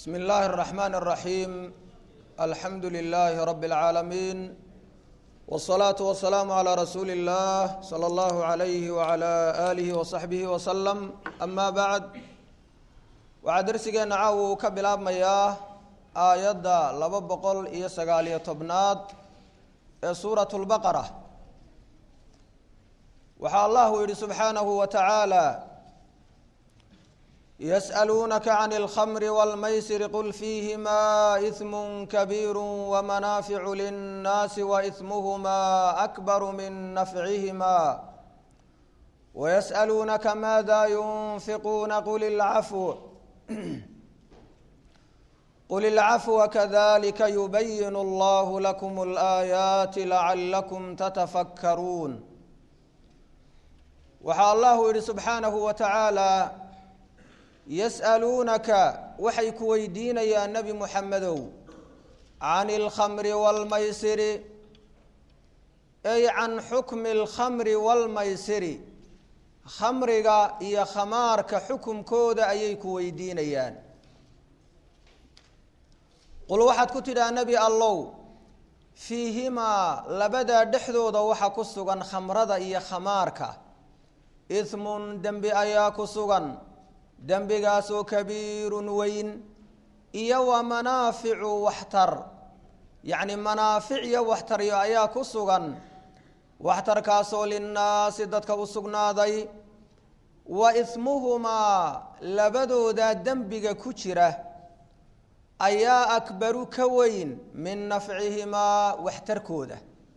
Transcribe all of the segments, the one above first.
بسم الله الرحمن الرحيم الحمد لله رب العالمين والصلاة والسلام على رسول الله صلى الله عليه وعلى آله وصحبه وسلم أما بعد waxaa darsigeena caawa uu ka bilaabmayaa aayadda laba boqol iyo sagaaliyo tobnaad ee suuratu lbaqara waxaa allahu yihi subxaanahu wa tacaala yas'aluunaka can اlkhamri wاlmaysir qul fiihimaa ismu kabiiru wamanaaficu linnaasi waismuhumaa akbaru min nafcihima wayas'aluunaka maada yunfiquuna qul ilcafw qل الcفو kذlika يuبyin اllah لkم الآيaaت لacلكم تتfkruun waxaa allahu yihi subxaanaه wa taعaalى yasأluunaka waxay ku weydiinayaan nebi muxamedow can اlkmr wاlmaysiri ay can xukmi اlkhamri wاlmaysiri khamriga iyo khamaarka xukumkooda ayay ku weydiinayaan qul waxaad ku tidhaha nebi allow fiihimaa labadaa dhexdooda waxa ku sugan khamrada iyo khamaarka ismun dembi ayaa ku sugan dembigaasoo kabiirun weyn iyo wa manaaficu waxtar yacni manaafic iyo waxtaryo ayaa ku sugan waxtarkaasoo linnaasi dadka u sugnaaday wa ismuhumaa labadoodaa dembiga ku jira ayaa akbaru ka weyn min nafcihimaa waxtarkooda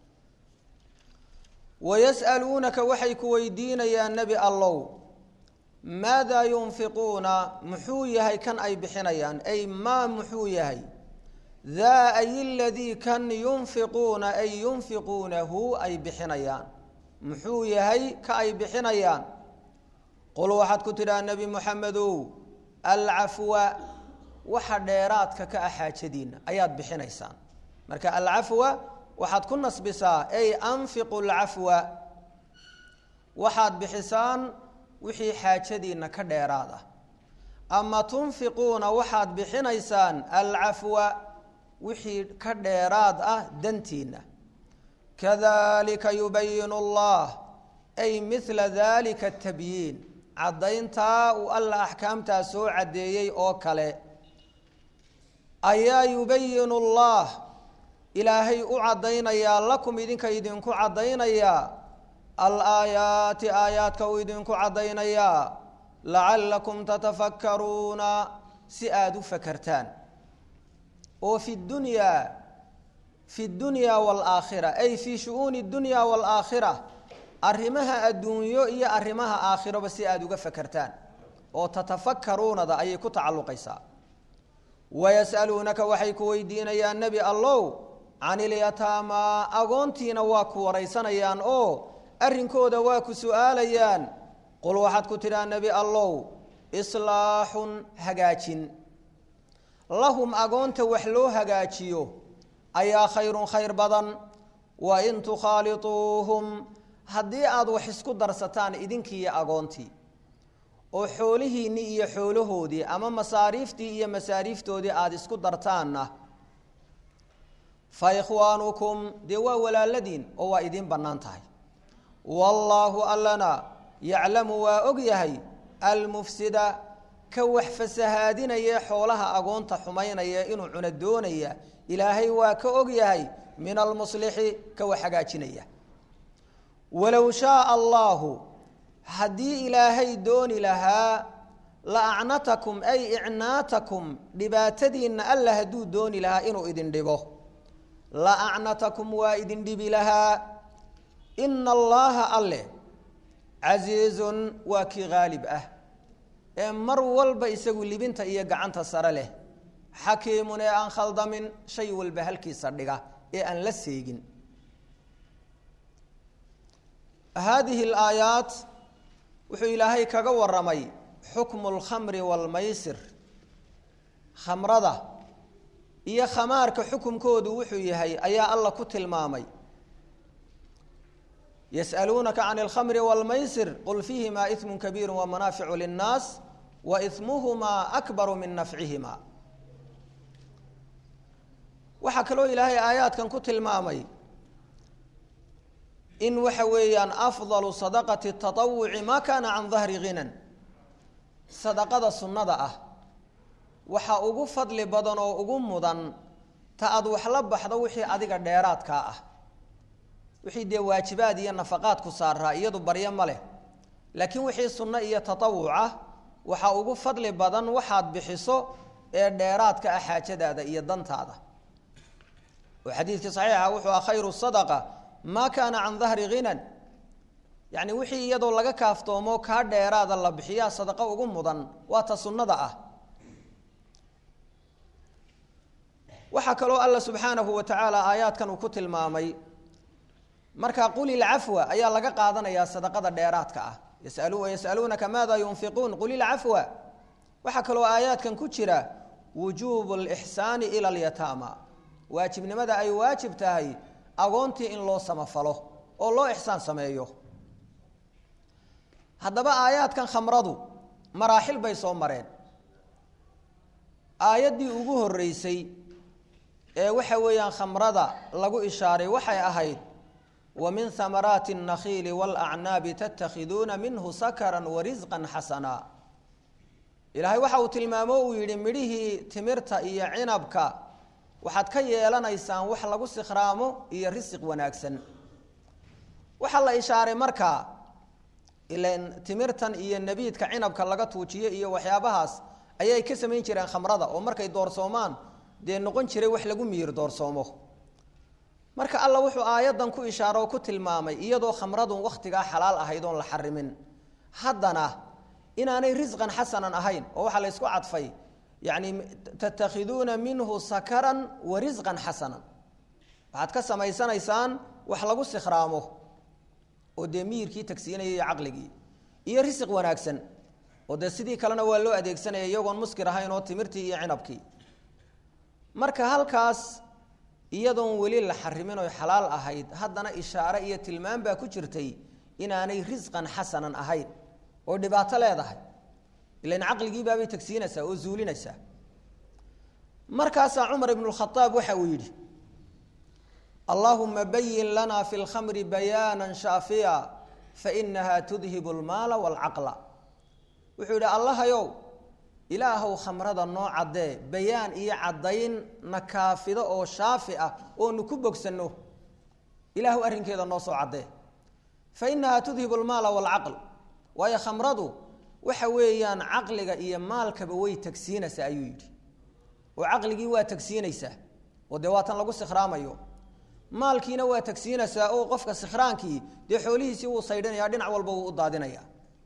wayas'aluunaka waxay ku weydiinayaan nebi allow maadaa yunfiquuna muxuu yahay kan ay bixinayaan ay maa muxuu yahay daa ay ladii kan yunfiquuna ay yunfiquunahu ay bixinayaan muxuu yahay ka ay bixinayaan qul waxaad ku tidhaha nebi moxamedow alcafwa waxa dheeraadka ka ah xaajadiina ayaad bixinaysaan marka alcafwa waxaad ku nasbisaa ay anfiqu lcafwa waxaad bixisaan wixii xaajadiina ka dheeraad ah ama tunfiquuna waxaad bixinaysaan alcafwa wixii ka dheeraad ah dantiina kadalika yubayinu allah ay mila dalika tabyiin caddayntaa uu alla axkaamtaa soo caddeeyey oo kale ayaa yubayinu allah ilaahay u caddaynayaa lakum idinka idinku caddaynayaa alaayaati aayaadka uu idinku caddaynayaa lacallakum tatafakkaruuna si aada u fakertaan oo fi dunyaa fi dunyaa waalaakhira ay fii shu-uuni dunya waalaakhira arrimaha adduunyo iyo arrimaha aakhiroba si aada uga fakertaan oo tatafakkaruunada ayay ku tacalluqaysaa wayas'aluunaka waxay ku weydiinayaan nebi allow can ilyataamaa agoontiina waa ku waraysanayaan oo arrinkooda waa ku su'aalayaan qul waxaad ku tidhaha nebi allow islaaxun hagaajin lahum agoonta wax loo hagaajiyo ayaa khayrun khayr badan wa in tukhaaliuuhum haddii aada wax isku darsataan idinkiiyo agoontii oo xoolihiinnii iyo xoolahoodii ama masaariiftii iyo masaariiftoodii aada isku dartaanna fa ikhwaanukum dee waa walaaladiin oo waa idiin bannaan tahay wallaahu allana yaclamu waa og yahay almufsida ka wax fasahaadinaya xoolaha agoonta xumaynaya inuu cuno doonaya ilaahay waa ka og yahay min almuslixi ka wax hagaajinaya walow shaaa allaahu haddii ilaahay dooni lahaa la acnatakum ay icnaatakum dhibaatadiinna alla hadduu dooni lahaa inuu idin dhibo la acnatakum waa idin dhibi lahaa ina allaaha alle casiizun waa kii haalib ah ee mar walba isagu libinta iyo gacanta sare leh xakiimun ee aan khaldamin shay walba halkiisa dhiga ee aan la seegin haadihi alaayaat wuxuu ilaahay kaga waramay xukmu lkhamri waalmaysir khamrada iyo khamaarka xukumkoodu wuxuu yahay ayaa alla ku tilmaamay yas'aluunaka can alkhamri waalmaysir qul fiihimaa ismun kabiiru wamanaaficu linnaas wa ismuhumaa akbaru min nafcihimaa waxaa kaloo ilaahay aayaadkan ku tilmaamay in waxa weeyaan afdalu sadaqati taawuci maa kaana can dahri ghinan sadaqada sunnada ah waxaa ugu fadli badan oo ugu mudan ta aad wax la baxdo wixii adiga dheeraadkaa ah wixii dee waajibaad iyo nafaqaad ku saaraa iyadu baryo ma leh laakiin wixii sunno iyo tatawuca waxaa ugu fadli badan waxaad bixiso ee dheeraadka ah xaajadaada iyo dantaada oo xadiidkii saxiixa wuxuu ah khayru sadaqa maa kaana can dahri ghinan yacni wixii iyadoo laga kaaftoomo kaa dheeraada la bixiyaa sadaqo ugu mudan waa ta sunnada ah waxaa kaloo alla subxaanahu wa tacaala aayaadkan uu ku tilmaamay marka qul ilcafwa ayaa laga qaadanayaa sadaqada dheeraadka ah yasaluunaka maada yunfiquun qul ilcafwa waxaa kaloo aayaadkan ku jira wujuubu lixsaani ila alyataama waajibnimada ay waajib tahay agoontii in loo samafalo oo loo ixsaan sameeyo haddaba aayaadkan khamradu maraaxil bay soo mareen aayaddii ugu horreysay ee waxa weeyaan khamrada lagu ishaaray waxay ahayd wa min hamaraati الnakhiili wاlacnaabi tatakhiduuna minhu sakaran warisqan xasana ilaahay waxa uu tilmaamo uu yidhi midhihii timirta iyo cinabka waxaad ka yeelanaysaan wax lagu sikhraamo iyo risiq wanaagsan waxaa la ishaaray markaa ilan timirtan iyo nebiidka cinabka laga tuujiyo iyo waxyaabahaas ayay ka samayn jireen khamrada oo markay doorsoomaan dee noqon jiray wax lagu miyir doorsoomo marka alla wuxuu aayaddan ku ishaaro oo ku tilmaamay iyadoo khamradun wakhtigaa xalaal ahayd oon la xarimin haddana inaanay risqan xasanan ahayn oo waxaa la ysku cadfay yacni tatakhiduuna minhu sakaran wa risqan xasanan waxaad ka samaysanaysaan wax lagu sikhraamo oo dee miyirkii tagsiinaya iyo caqligii iyo risiq wanaagsan oo dee sidii kalena waa loo adeegsanaya iyagoon muskir ahayn oo timirtii iyo cinabkii marka halkaas iyadoon weli la xarimin oy xalaal ahayd haddana ishaare iyo tilmaam baa ku jirtay inaanay risqan xasanan ahayn oo dhibaato leedahay ilan caqligii baabay tagsiinaysaa oo zuulinaysaa markaasaa cumar ibnu lkhadaab waxa uu yidhi allaahuma bayin lana fi lkhamri bayaana shaafiya fainaha tudhibu lmaala waalcaqla wuxuu yidhi allahayow ilaahow khamrada noo caddee bayaan iyo caddayn na kaafido oo shaafi ah oonu ku bogsanno ilaahu arrinkeeda noo soo caddee fa inahaa tudhibu lmaala waalcaql waayo khamradu waxa weeyaan caqliga iyo maalkaba way tagsiinaysaa ayuu yidhi oo caqligii waa tagsiinaysaa oo dee waatan lagu sikhraamayo maalkiina waa tagsiinaysaa oo qofka sikhraankii dee xoolihiisii wuu saydhinaya dhinac walba wuu u daadinaya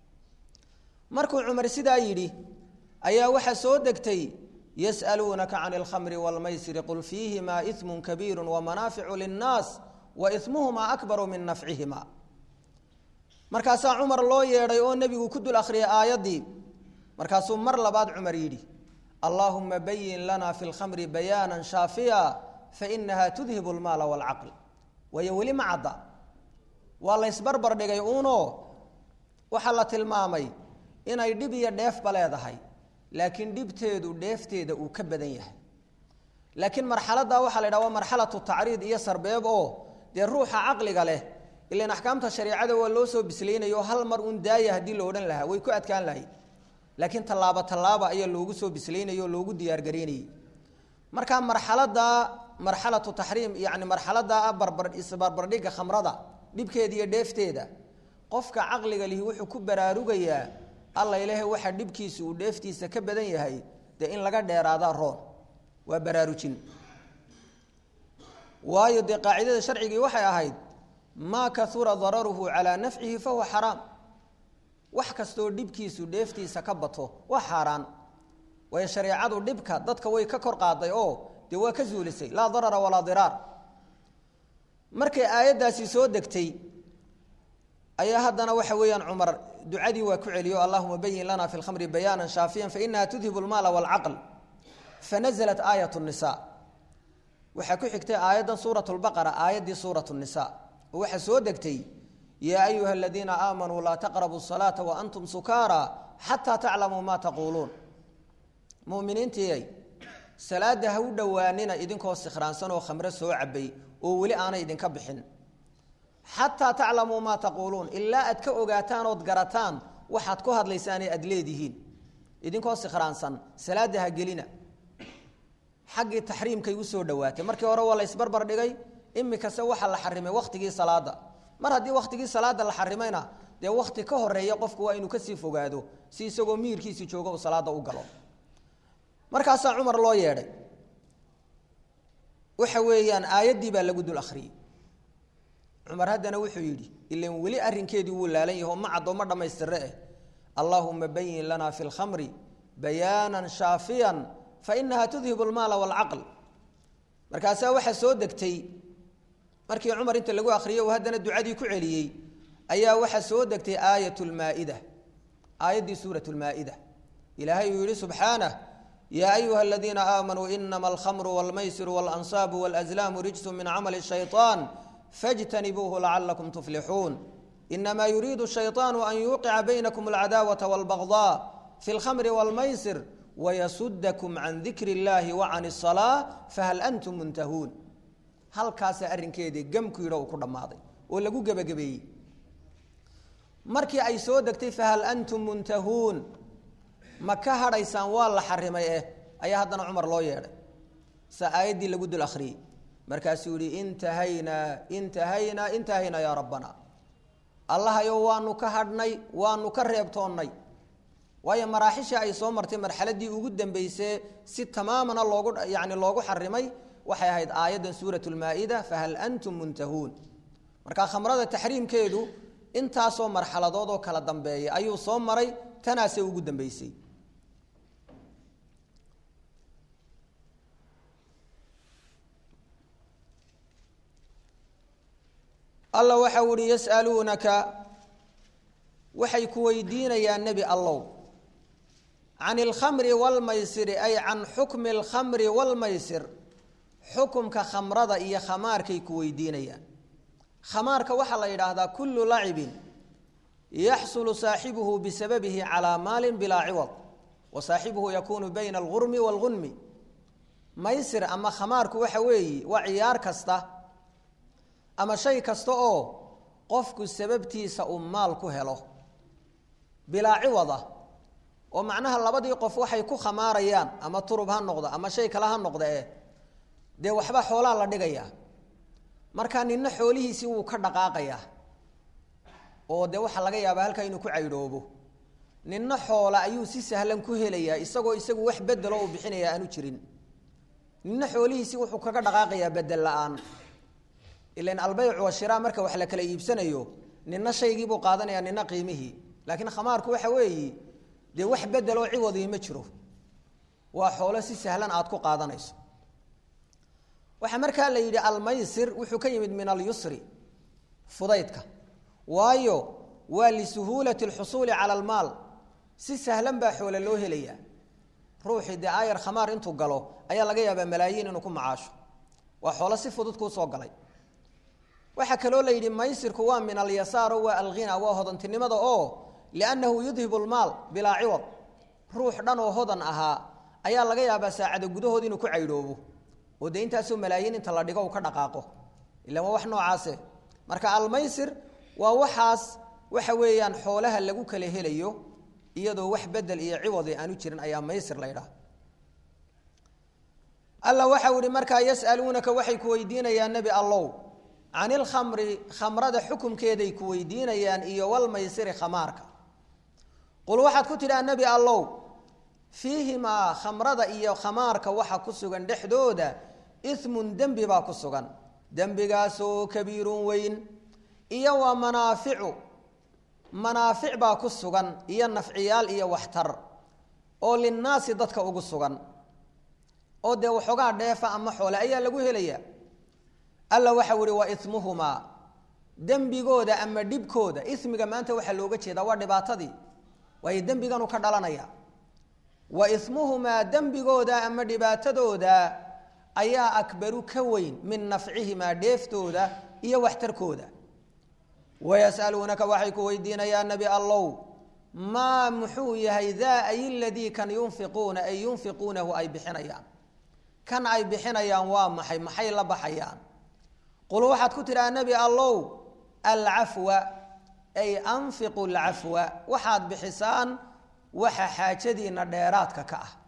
markuu cumar sidaa yidhi ayaa waxaa soo degtay yas'aluunaka can alkhamri wاlmaysiri qul fiihimaa ismu kabiiru wamanaaficu linnaas wa ismuhumaa akbaru min nafcihima markaasaa cumar loo yeedhay oo nebigu ku dul akhriyay aayaddii markaasuu mar labaad cumar yidhi allaahuma bayin lana fi lkhamri bayaana shaafiya fainaha tudhibu lmaala waalcaql waayo weli ma cadda waa la ysbarbar dhigay uunoo waxaa la tilmaamay inay dhib iyo dheefba leedahay laakiin dhibteedu dheefteeda uu ka badan yahay laakiin marxaladdaa waxaa la yidhaha waa marxalatu tacriid iyo sarbeeb oo dee ruuxa caqliga leh ilan axkaamta shareicada waa loo soo bislaynayo hal mar uun daaya haddii lo odhan lahaa way ku adkaan lahayd laakiin tallaabo tallaaba ayaa loogu soo bislaynaya oo loogu diyaargaraynayay marka marxaladda marxalatu taxriim yani marxaladda barbar isbarbardhigga khamrada dhibkeeda iyo dheefteeda qofka caqliga lihi wuxuu ku baraarugayaa alla ilaahay waxa dhibkiisa uu dheeftiisa ka badan yahay dee in laga dheeraadaa roon waa baraarujin waayo dee qaacidada sharcigii waxay ahayd maa kaura dararuhu calaa nafcihi fahuwa xaraam wax kastoo dhibkiisu dheeftiisa ka bato waa xaaraan waayo shareecadu dhibka dadka way ka kor qaaday oo dee waa ka zuulisay laa darara walaa diraar markay aayaddaasi soo degtay ayaa haddana waxa weeyaan cumar ducadii waa ku celiyo allahuma bayin lana fi lkhamri bayaana shaafiyan fainaha tudhibu lmaala waalcaql fanaزlat aayat الnisa waxaa ku xigtay aayaddan suuraة اlbaqara aayaddii suuraة الnisa oo waxaa soo degtay yaa ayuha aladiina aamanuu laa taqrabu الsalaaةa waantum sukaara xataa taclamuu ma taquuluun muminiintiiyay salaada ha u dhowaanina idinkoo sikhraansan oo khamre soo cabay oo weli aanay idinka bixin xataa taclamuu maa taquuluun ilaa aad ka ogaataan ood garataan waxaad ku hadlaysaanee aad leedihiin idinkoo sikhraansan salaada ha gelina xaggii taxriimkay usoo dhowaatay markii hore waa la isbarbar dhigay imikase waxaa la xarimay wakhtigii salaada mar haddii wakhtigii salaada la xarimayna dee wakhti ka horeeya qofku waa inuu kasii fogaado si isagoo miirkiisii joogo uu salaada u galo markaasaa cumar loo yeedhay waxa weeyaan aayaddii baa lagu dul akhriyey cumar haddana wuxuu yidhi ilan weli arrinkeedii wuu laalan yaho ma caddo ma dhammaystire eh allaahuma bayin lana fi lkhamri bayaanan shaafiyan fainaha tudhibu almaala waalcaql markaasaa waxaa soo degtay markii cumar inta lagu akhriyey uu haddana ducadii ku celiyey ayaa waxaa soo degtay aayat lmaa'ida aayaddii suurat lmaa'ida ilaahay uu yihi subxaanah yaa ayuha aladiina aamanuu inama alkhamru walmaysiru waalansaabu walazlaamu rijsu min camali shayطaan fاjtanibuuhu lacalakum tuflixuun inama yuriidu shayطaanu an yuuqica baynakum alcadaawata wاlbagضاء fi اlkhamri wاlmaysir wayasudakum can dikri اllahi wacan الصalaaة fahal antum muntahuun halkaasaa arrinkeedii gamku yidho uu ku dhammaaday oo lagu gebagabeeyey markii ay soo degtay fahal antum muntahuun ma ka hadhaysaan waa la xarimay eh ayaa haddana cumar loo yeedhay sa aayaddii lagu dul akhriyey markaasuu yihi intahaynaa intahaynaa intahaynaa yaa rabbana allahayo waanu ka hadhnay waanu ka reebtoonnay waayo maraaxishii ay soo martay marxaladii ugu dambeysee si tamaamana loogu yani loogu xarimay waxay ahayd aayaddan suurat lmaa-ida fahal antum muntahuun marka khamrada taxriimkeedu intaasoo marxaladood oo kala dambeeya ayuu soo maray tanaasee ugu dambeysay alla waxa u ihi yas'aluunaka waxay ku weydiinayaan nebi allow can ilkhamri waalmaysiri ay can xukmi alkhamri waalmaysir xukumka khamrada iyo khamaarkay ku weydiinayaan khamaarka waxaa la yidhaahdaa kullu lacibin yaxsulu saaxibuhu bisababihi calaa maalin bilaa ciwad wa saaxibuhu yakuunu bayna algurmi waalgunmi maysir ama khamaarku waxa weeye waa ciyaar kasta ama shay kasta oo qofku sababtiisa uu maal ku helo bilaa ciwada oo macnaha labadii qof waxay ku khamaarayaan ama turub ha noqda ama shay kale ha noqda eh dee waxba xoolaa la dhigayaa markaa nina xoolihiisii wuu ka dhaqaaqayaa oo dee waxaa laga yaabaa halkaa inuu ku caydhoobo nina xoola ayuu si sahlan ku helayaa isagoo isagu wax bedelo uu bixinaya aanu jirin nina xoolihiisii wuxuu kaga dhaqaaqayaa bedel la-aan ilan albaycu washiraa marka wax la kala iibsanayo nina shaygiibuu qaadanaya nina qiimihii laakiin khamaarku waxa weeyi dee wax bedeloo ciwadii ma jiro waa xoolo si sahlan aad ku qaadanayso waxaa markaa la yidhi almaysir wuxuu ka yimid min alyusri fudaydka waayo waa lisuhuulati alxusuuli cala almaal si sahlan baa xoole loo helayaa ruuxii dee aayar khamaar intuu galo ayaa laga yaabaa malaayiin inuu ku macaasho waa xoolo si fudud kuu soo galay waxaa kaloo la yidhi maysirku waa min alyasaaro waa alghina waa hodantinimada oo liannahu yudhibu lmaal bilaa ciwad ruux dhan oo hodan ahaa ayaa laga yaabaa saacada gudahood inuu ku caydhoobo oo dee intaasoo malaayiin inta la dhigo uu ka dhaqaaqo ila waa wax noocaase marka almaysir waa waxaas waxa weeyaan xoolaha lagu kala helayo iyadoo wax bedel iyo ciwadi aanu jirin ayaa maysir la ydhaha alla waxau ihi markaa yasaluunaka waxay ku weydiinayaan nebi allow can ilkhamri khamrada xukumkeeday ku weydiinayaan iyo walmaysiri khamaarka qul waxaad ku tidhaha nebi allow fiihimaa khamrada iyo khamaarka waxa ku sugan dhexdooda ismun dembi baa ku sugan dembigaasoo kabiirun weyn iyo waa manaaficu manaafic baa ku sugan iyo nafciyaal iyo waxtar oo linnaasi dadka ugu sugan oo dee waxoogaa dheefa ama xoole ayaa lagu helayaa alla waxau ihi waa ismuhumaa dembigooda ama dhibkooda ismiga maanta waxaa looga jeedaa waa dhibaatadii waayo dembiganu ka dhalanaya wa ismuhumaa dembigooda ama dhibaatadooda ayaa akbaru ka weyn min nafcihimaa dheeftooda iyo waxtarkooda wayas'aluunaka waxay ku weydiinayaan nebi allow maa muxuu yahay daa ay ladii kan yunfiquuna ay yunfiquunahu ay bixinayaan kan ay bixinayaan waa maxay maxay la baxayaan qul waxaad ku tidhaha nebi allow alcafwa ay anfiqu alcafwa waxaad bixisaan waxa xaajadiina dheeraadka ka ah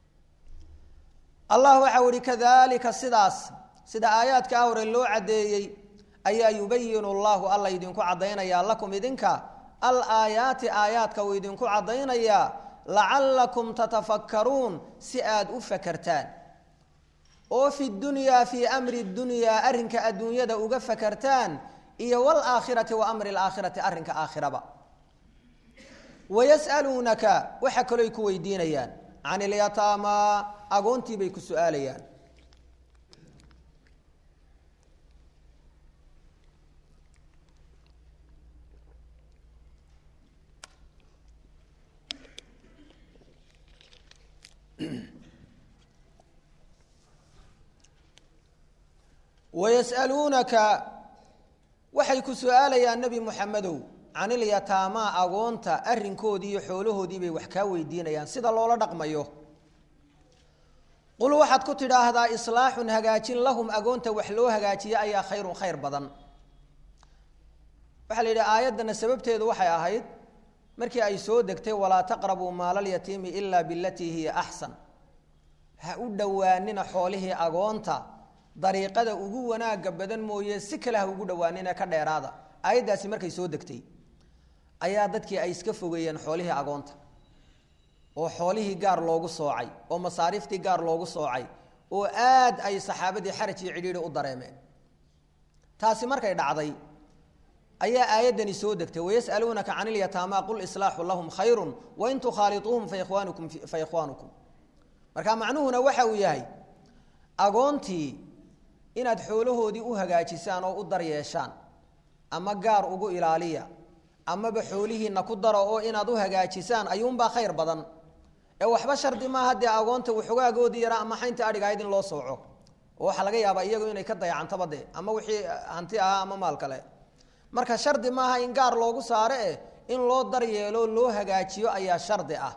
allah waxau ihi kadalika sidaas sida aayaadka ah hore loo caddeeyey ayaa yubayinu allahu alla idinku caddaynayaa lakum idinka al aayaati aayaadka uu idinku caddaynayaa lacallakum tatafakkaruun si aad u fakertaan oo fi dunyaa fii amri dunyaa arrinka adduunyada uga fakertaan iyo waalaakhirati wa amri alaakhirati arrinka aakhiraba wayas'aluunaka waxa kaloy ku weydiinayaan can ilyataamaa agoontii bay ku su-aalayaan wayas'aluunaka waxay ku su-aalayaan nebi muxamedow can ilyataamaa agoonta arrinkoodii iyo xoolahoodii bay wax kaa weydiinayaan sida loola dhaqmayo qul waxaad ku tidhaahdaa islaaxun hagaajin lahum agoonta wax loo hagaajiya ayaa khayrun khayr badan waxaa la yidhi aayaddana sababteedu waxay ahayd markii ay soo degtay walaa taqrabuu maalalyatiimi ilaa bilatii hiya axsan ha u dhowaanina xoolihii agoonta dariiqada ugu wanaaga badan mooye si kale ha ugu dhowaanina ka dheeraada aayaddaasi markay soo degtay ayaa dadkii ay iska fogeeyeen xoolihii agoonta oo xoolihii gaar loogu soocay oo masaariiftii gaar loogu soocay oo aad ay saxaabadii xaraj iyo cidhiidhi u dareemeen taasi markay dhacday ayaa aayaddani soo degtay wayas'aluunaka can ilyataamaa qul islaaxu lahum khayrun wain tukhaaliuuhum faikhwaanukum fa ikhwaanukum marka macnuhuna waxa uu yahay agoontii inaad xoolahoodii u hagaajisaan oo u daryeeshaan ama gaar ugu ilaaliya amaba xoolihiina ku daro oo inaad u hagaajisaan ayuunbaa khayr badan ee waxba shardi maaha dee agoonta waxogaagoodii yaraa ama xaynta adhiga ahayd in loo sooco oo waxaa laga yaabaa iyagu inay ka dayacantaba dee ama wixii hanti ahaa ama maal kale marka shardi maaha in gaar loogu saaro eh in loo daryeelo loo hagaajiyo ayaa shardi ah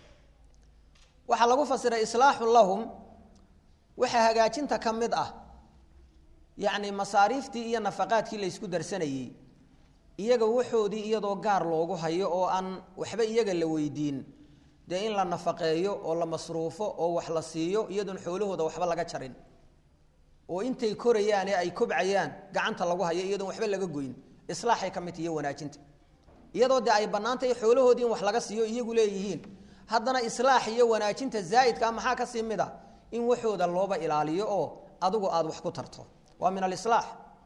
waxaa lagu fasiray islaaxun lahum waxaa hagaajinta ka mid ah yacni masaariiftii iyo nafaqaadkii laysku darsanayey iyaga waxoodii iyadoo gaar loogu hayo oo aan waxba iyaga la weydiin dee in la nafaqeeyo oo la masruufo oo wax la siiyo iyadoon xoolahooda waxba laga jarin oo intay korayaane ay kobcayaan gacanta lagu hayo iyadoon waxba laga goyn islaaxay ka mid iyo wanaajinta iyadoo dee ay bannaantahay xoolahoodii in wax laga siiyo iyagu leeyihiin haddana islaax iyo wanaajinta zaa'idkaa maxaa kasii mid a in waxooda looba ilaaliyo oo adigu aada wax ku tarto waa min alislaax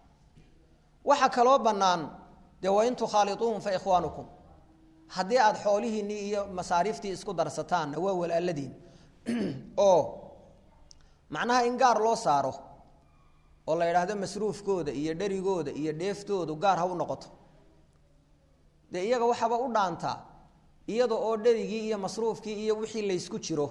waxaa kaloo bannaan dee wain tukhaaliuuhum fa ikhwaanukum haddii aada xoolihiinnii iyo masaariiftii isku darsataanna waa walaaladiin oo macnaha in gaar loo saaro oo la yidhaahdo masruufkooda iyo dherigooda iyo dheeftoodu gaar ha u noqoto dee iyaga waxaaba u dhaantaa iyada oo dherigii iyo masruufkii iyo wixii laysku jiro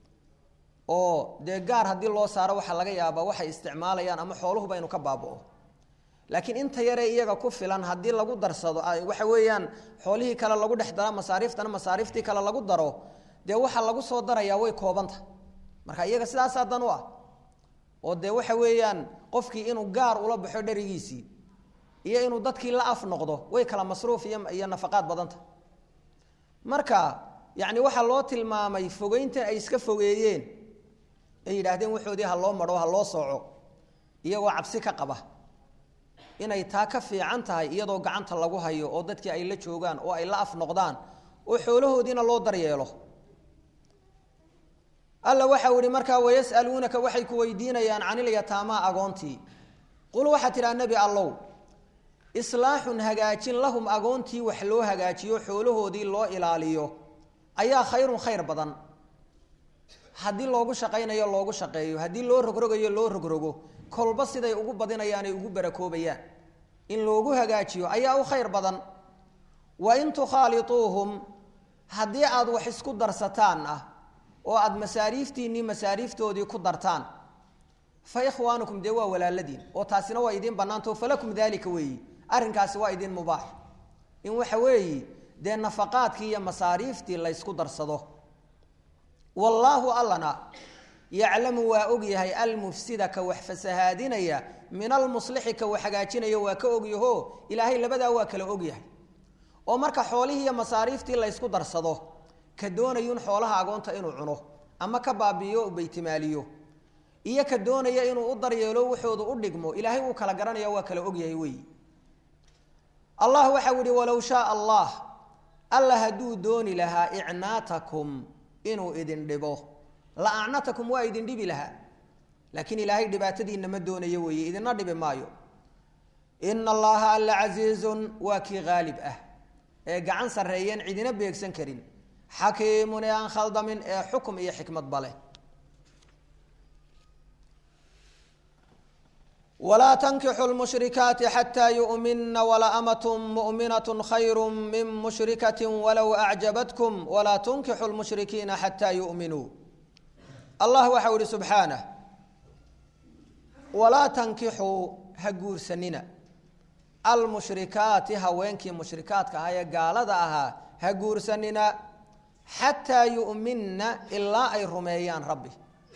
oo dee gaar haddii loo saaro waxaa laga yaabaa waxay isticmaalayaan ama xooluhuba inu ka baaba'o laakiin inta yaree iyaga ku filan haddii lagu darsado waxa weeyaan xoolihii kale lagu dhex dara masaariiftana masaariiftii kale lagu daro dee waxaa lagu soo darayaa way koobanta marka iyaga sidaasaa dan u ah oo dee waxa weeyaan qofkii inuu gaar ula baxo dherigiisii iyo inuu dadkii la af noqdo way kala masruuf iyo iyo nafaqaad badanta marka yacni waxaa loo tilmaamay fogeyntan ay iska fogeeyeen ay yidhaahdeen waxoodii ha loo madho ha loo sooco iyagoo cabsi ka qaba inay taa ka fiican tahay iyadoo gacanta lagu hayo oo dadkii ay la joogaan oo ay la af noqdaan oo xoolahoodiina loo daryeelo alla waxau ihi markaa wayas'aluunaka waxay ku weydiinayaan canilyataamaa agoontii qul waxaa tidhaha nebi allow islaaxun hagaajin lahum agoontii wax loo hagaajiyo xoolahoodii loo ilaaliyo ayaa khayrun khayr badan haddii loogu shaqaynayo loogu shaqeeyo haddii loo rogrogayo loo rogrogo kolba siday ugu badinayaanay ugu barakoobayaan in loogu hagaajiyo ayaa u khayr badan wa in tukhaaliuuhum haddii aada wax isku darsataan ah oo aada masaariiftiinnii masaariiftoodii ku dartaan fa ikhwaanukum dee waa walaaladiin oo taasina waa idiin bannaantao falakum daalika weeyi arrinkaasi waa idiin mubaax in waxa weeyi dee nafaqaadkii iyo masaariiftii laysku darsado wallaahu allana yaclamu waa og yahay almufsida ka wax fasahaadinaya min almuslixi ka wax hagaajinaya waa ka ogyaho ilaahay labadaa waa kala ogyahay oo marka xoolihii iyo masaariiftii laysku darsado ka doonayun xoolaha agoonta inuu cuno ama ka baabi'iyo u baytimaaliyo iyo ka doonaya inuu u daryeelo wuxoodu u dhigmo ilaahay wuu kala garanaya waa kala ogyahay weyi allah waxau yihi walow shaaa allah alla hadduu dooni lahaa icnaatakum inuu idin dhibo la acnatakum waa idin dhibi lahaa laakiin ilaahay dhibaatadiina ma doonayo weeye idina dhibi maayo ina allaha alla casiizun waa kii haalib ah ee gacan sarreeyeen cidina beegsan karin xakiimun ee aan khaldamin ee xukum iyo xikmadba leh walaa tankixu lmushrikaati xataa yu'mina walaamat mu'minaة khayru min mushrikati walow acjabatkum walaa tunkixu lmushrikiina xataa yu'minuu allah waxau ihi subxaanah walaa tankixuu ha guursanina almushrikaati haweenkii mushrikaadka ahaa ee gaalada ahaa ha guursanina xataa yu'minna ilaa ay rumeeyaan rabbi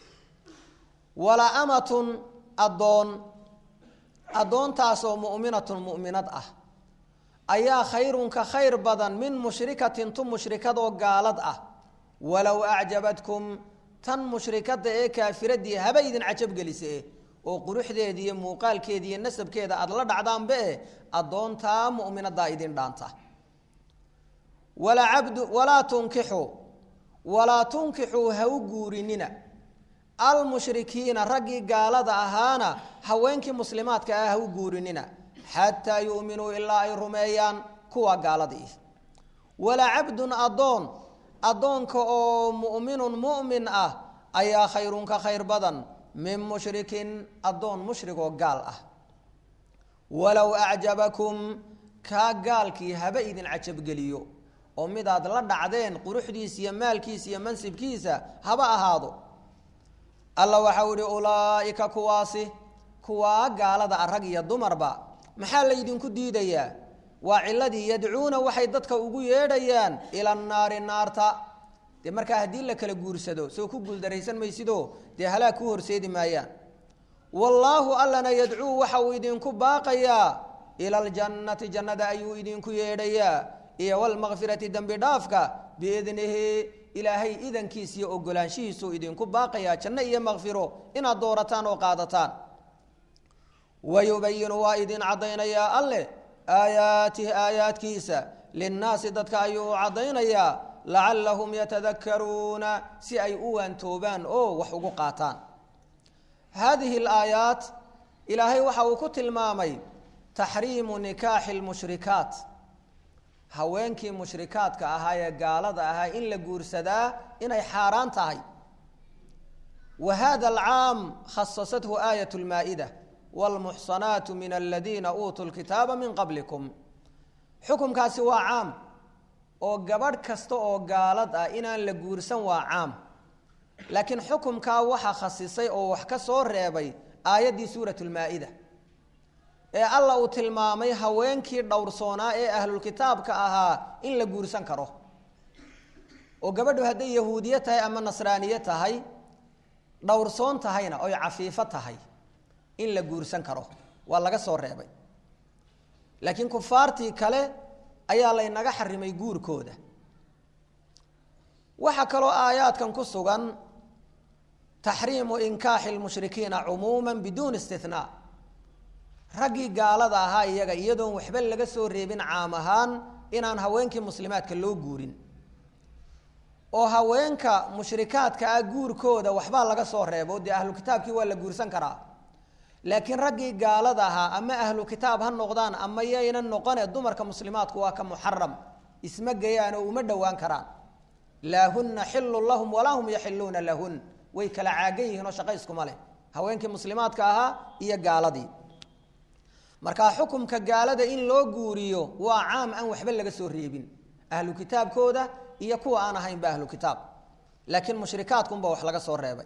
walaamatun addoon addoontaasoo mu'minatun mu'minad ah ayaa khayrun ka khayr badan min mushrikatin tu mushrikadoo gaalad ah walow acjabadkum tan mushrikada ee kaafiradii haba idin cajab gelise oo quruxdeeda iyo muuqaalkeeda iyo nasabkeeda aada la dhacdaanba eh addoontaa mu'minadaa idin dhaanta walaa cabdu walaa tunkixuu walaa tunkixuu ha u guurinina almushrikiina raggii gaalada ahaana haweenkii muslimaadka ah ha u guurinina xataa yu'minuu ilaa ay rumeeyaan kuwa gaaladii walaa cabdun addoon addoonka oo mu'minun mu'min ah ayaa khayrun ka khayr badan min mushrikin addoon mushrigoo gaal ah walow acjabakum kaa gaalkii haba idin cajabgeliyo oo midaad la dhacdeen quruxdiisa iyo maalkiisa iyo mansibkiisa haba ahaado alla waxau ihi ulaa'ika kuwaasi kuwaa gaalada ah rag iyo dumarba maxaa laydinku diidayaa waa ciladii yadcuuna waxay dadka ugu yeedhayaan ila naari naarta dee markaa haddii la kala guursado soo ku guuldaraysan maysidoo dee halaag ku horseedi maayaan wallaahu allana yadcuu waxa uu idinku baaqayaa ila aljannati jannada ayuu idinku yeedhayaa iyo walmakfirati dembi dhaafka biidnihi ilaahay idankiisa iyo ogolaanshihiisuu idinku baaqayaa janno iyo makfiro inaad doorataan oo qaadataan wayubayinu waa idin caddaynayaa alleh aayaatihi aayaadkiisa linnaasi dadka ayuu u caddaynayaa lacallahum yatadakaruuna si ay u waantoobaan oo wax ugu qaataan haadihi alaayaat ilaahay waxa uu ku tilmaamay taxriimu nikaaxi lmushrikaat haweenkii mushrikaadka ahaa ee gaalada ahaa in la guursadaa inay xaaraan tahay wa hada alcaam khasasathu aayat lmaa-ida wlmuxsanaatu min aladiina uutuu lkitaaba min qablikum xukumkaasi waa caam oo gabadh kasta oo gaalad ah inaan la guursan waa caam laakiin xukumkaa waxa khasisay oo wax ka soo reebay aayaddii suurat lmaa-ida ee alla uu tilmaamay haweenkii dhowrsoonaa ee ahlulkitaabka ahaa in la guursan karo oo gabadhu hadday yahuudiye tahay ama nasraaniye tahay dhowrsoon tahayna oy cafiifo tahay in la guursan karo waa laga soo reebay laakiin kufaartii kale ayaa laynaga xarimay guurkooda waxaa kaloo aayaadkan ku sugan taxriimu inkaaxi lmushrikiina cumuuma biduuni istinaa raggii gaalada ahaa iyaga iyadoon waxba laga soo reebin caam ahaan inaan haweenkii muslimaadka loo guurin oo haweenka mushrikaadka ah guurkooda waxbaa laga soo reebo dee ahlu kitaabkii waa la guursan karaa laakiin raggii gaalada ahaa ama ahlu kitaab ha noqdaan ama yayna noqone dumarka muslimaadku waa ka muxaram isma gayaan oo uma dhowaan karaan laa huna xilun lahum walaa hum yaxiluuna lahun way kala caagan yihiin oo shaqo iskuma leh haweenkii muslimaadka ahaa iyo gaaladii markaa xukumka gaalada in loo guuriyo waa caam aan waxba laga soo reebin ahlu kitaabkooda iyo kuwa aan ahaynba ahlu kitaab laakiin mushrikaadkunba wax laga soo reebay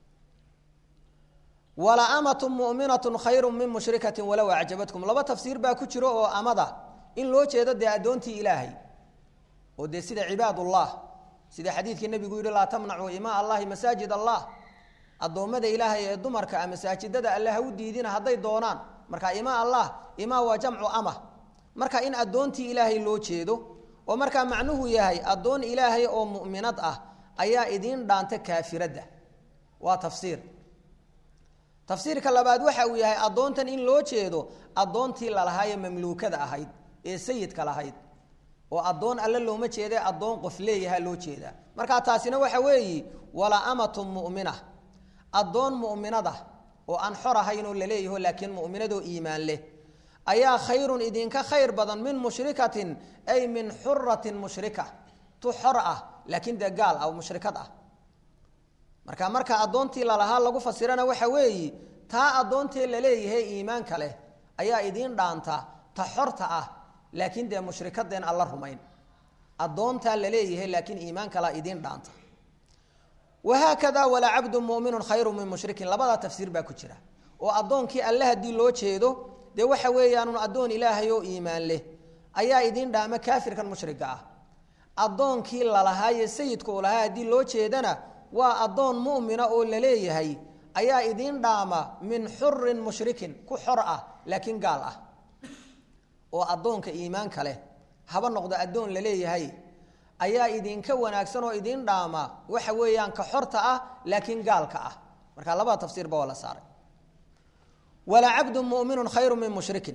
walaaamatu muminatu khayru min mushrikati walow acjabatkum laba tafsiir baa ku jiro oo amada in loo jeedo dee addoontii ilaahay oo dee sida cibaadullah sida xadiidkii nabigu yihi laa tamnacuu imaa allahi masaajid allah addoommada ilaahay ee dumarka a masaajidada alle ha u diidina hadday doonaan marka imaa allah imaa waa jamcu ama marka in addoontii ilaahay loo jeedo oo markaa macnuhu yahay addoon ilaahay oo mu'minad ah ayaa idiin dhaanta kaafiradda waa tafsiir tafsiirka labaad waxa uu yahay addoontan in loo jeedo addoontii lalahaayee mamluukada ahayd ee sayidka lahayd oo addoon alle looma jeeda addoon qof leeyaha loo jeedaa markaa taasina waxa weeyi wala amatun mu'mina addoon mu'minada oo aan xor ahayn oo laleeyaho laakiin mu'minadoo iimaan leh ayaa khayrun idinka khayr badan min mushrikatin ay min xuratin mushrika tu xor ah laakiin dee gaal ah oo mushrikad ah marka marka addoontii lalahaa lagu fasirana waxa weeyi taa addoontee laleeyahay iimaanka leh ayaa idiin dhaanta ta xorta ah laakiin dee mushrikadeen alla rumayn addoontaa laleeyahay laakiin iimaan kalaa idiin dhaanta wahaakada walaa cabdu muminun khayru min mushrikin labadaa tafsiir baa ku jira oo addoonkii alle haddii loo jeedo dee waxa weeyaanun addoon ilaahay oo iimaan leh ayaa idiin dhaama kaafirkan mushriga ah addoonkii lalahaaye sayidka u lahaa haddii loo jeedana waa addoon mu'mina oo laleeyahay ayaa idiin dhaama min xurin mushrikin ku xor ah laakiin gaal ah oo addoonka iimaanka leh haba noqdo addoon laleeyahay ayaa idinka wanaagsan oo idiin dhaama waxa weeyaan ka xorta ah laakiin gaalka ah marka labada tafsiirba waa la saaray walaa cabdu muminun khayru min mushrikin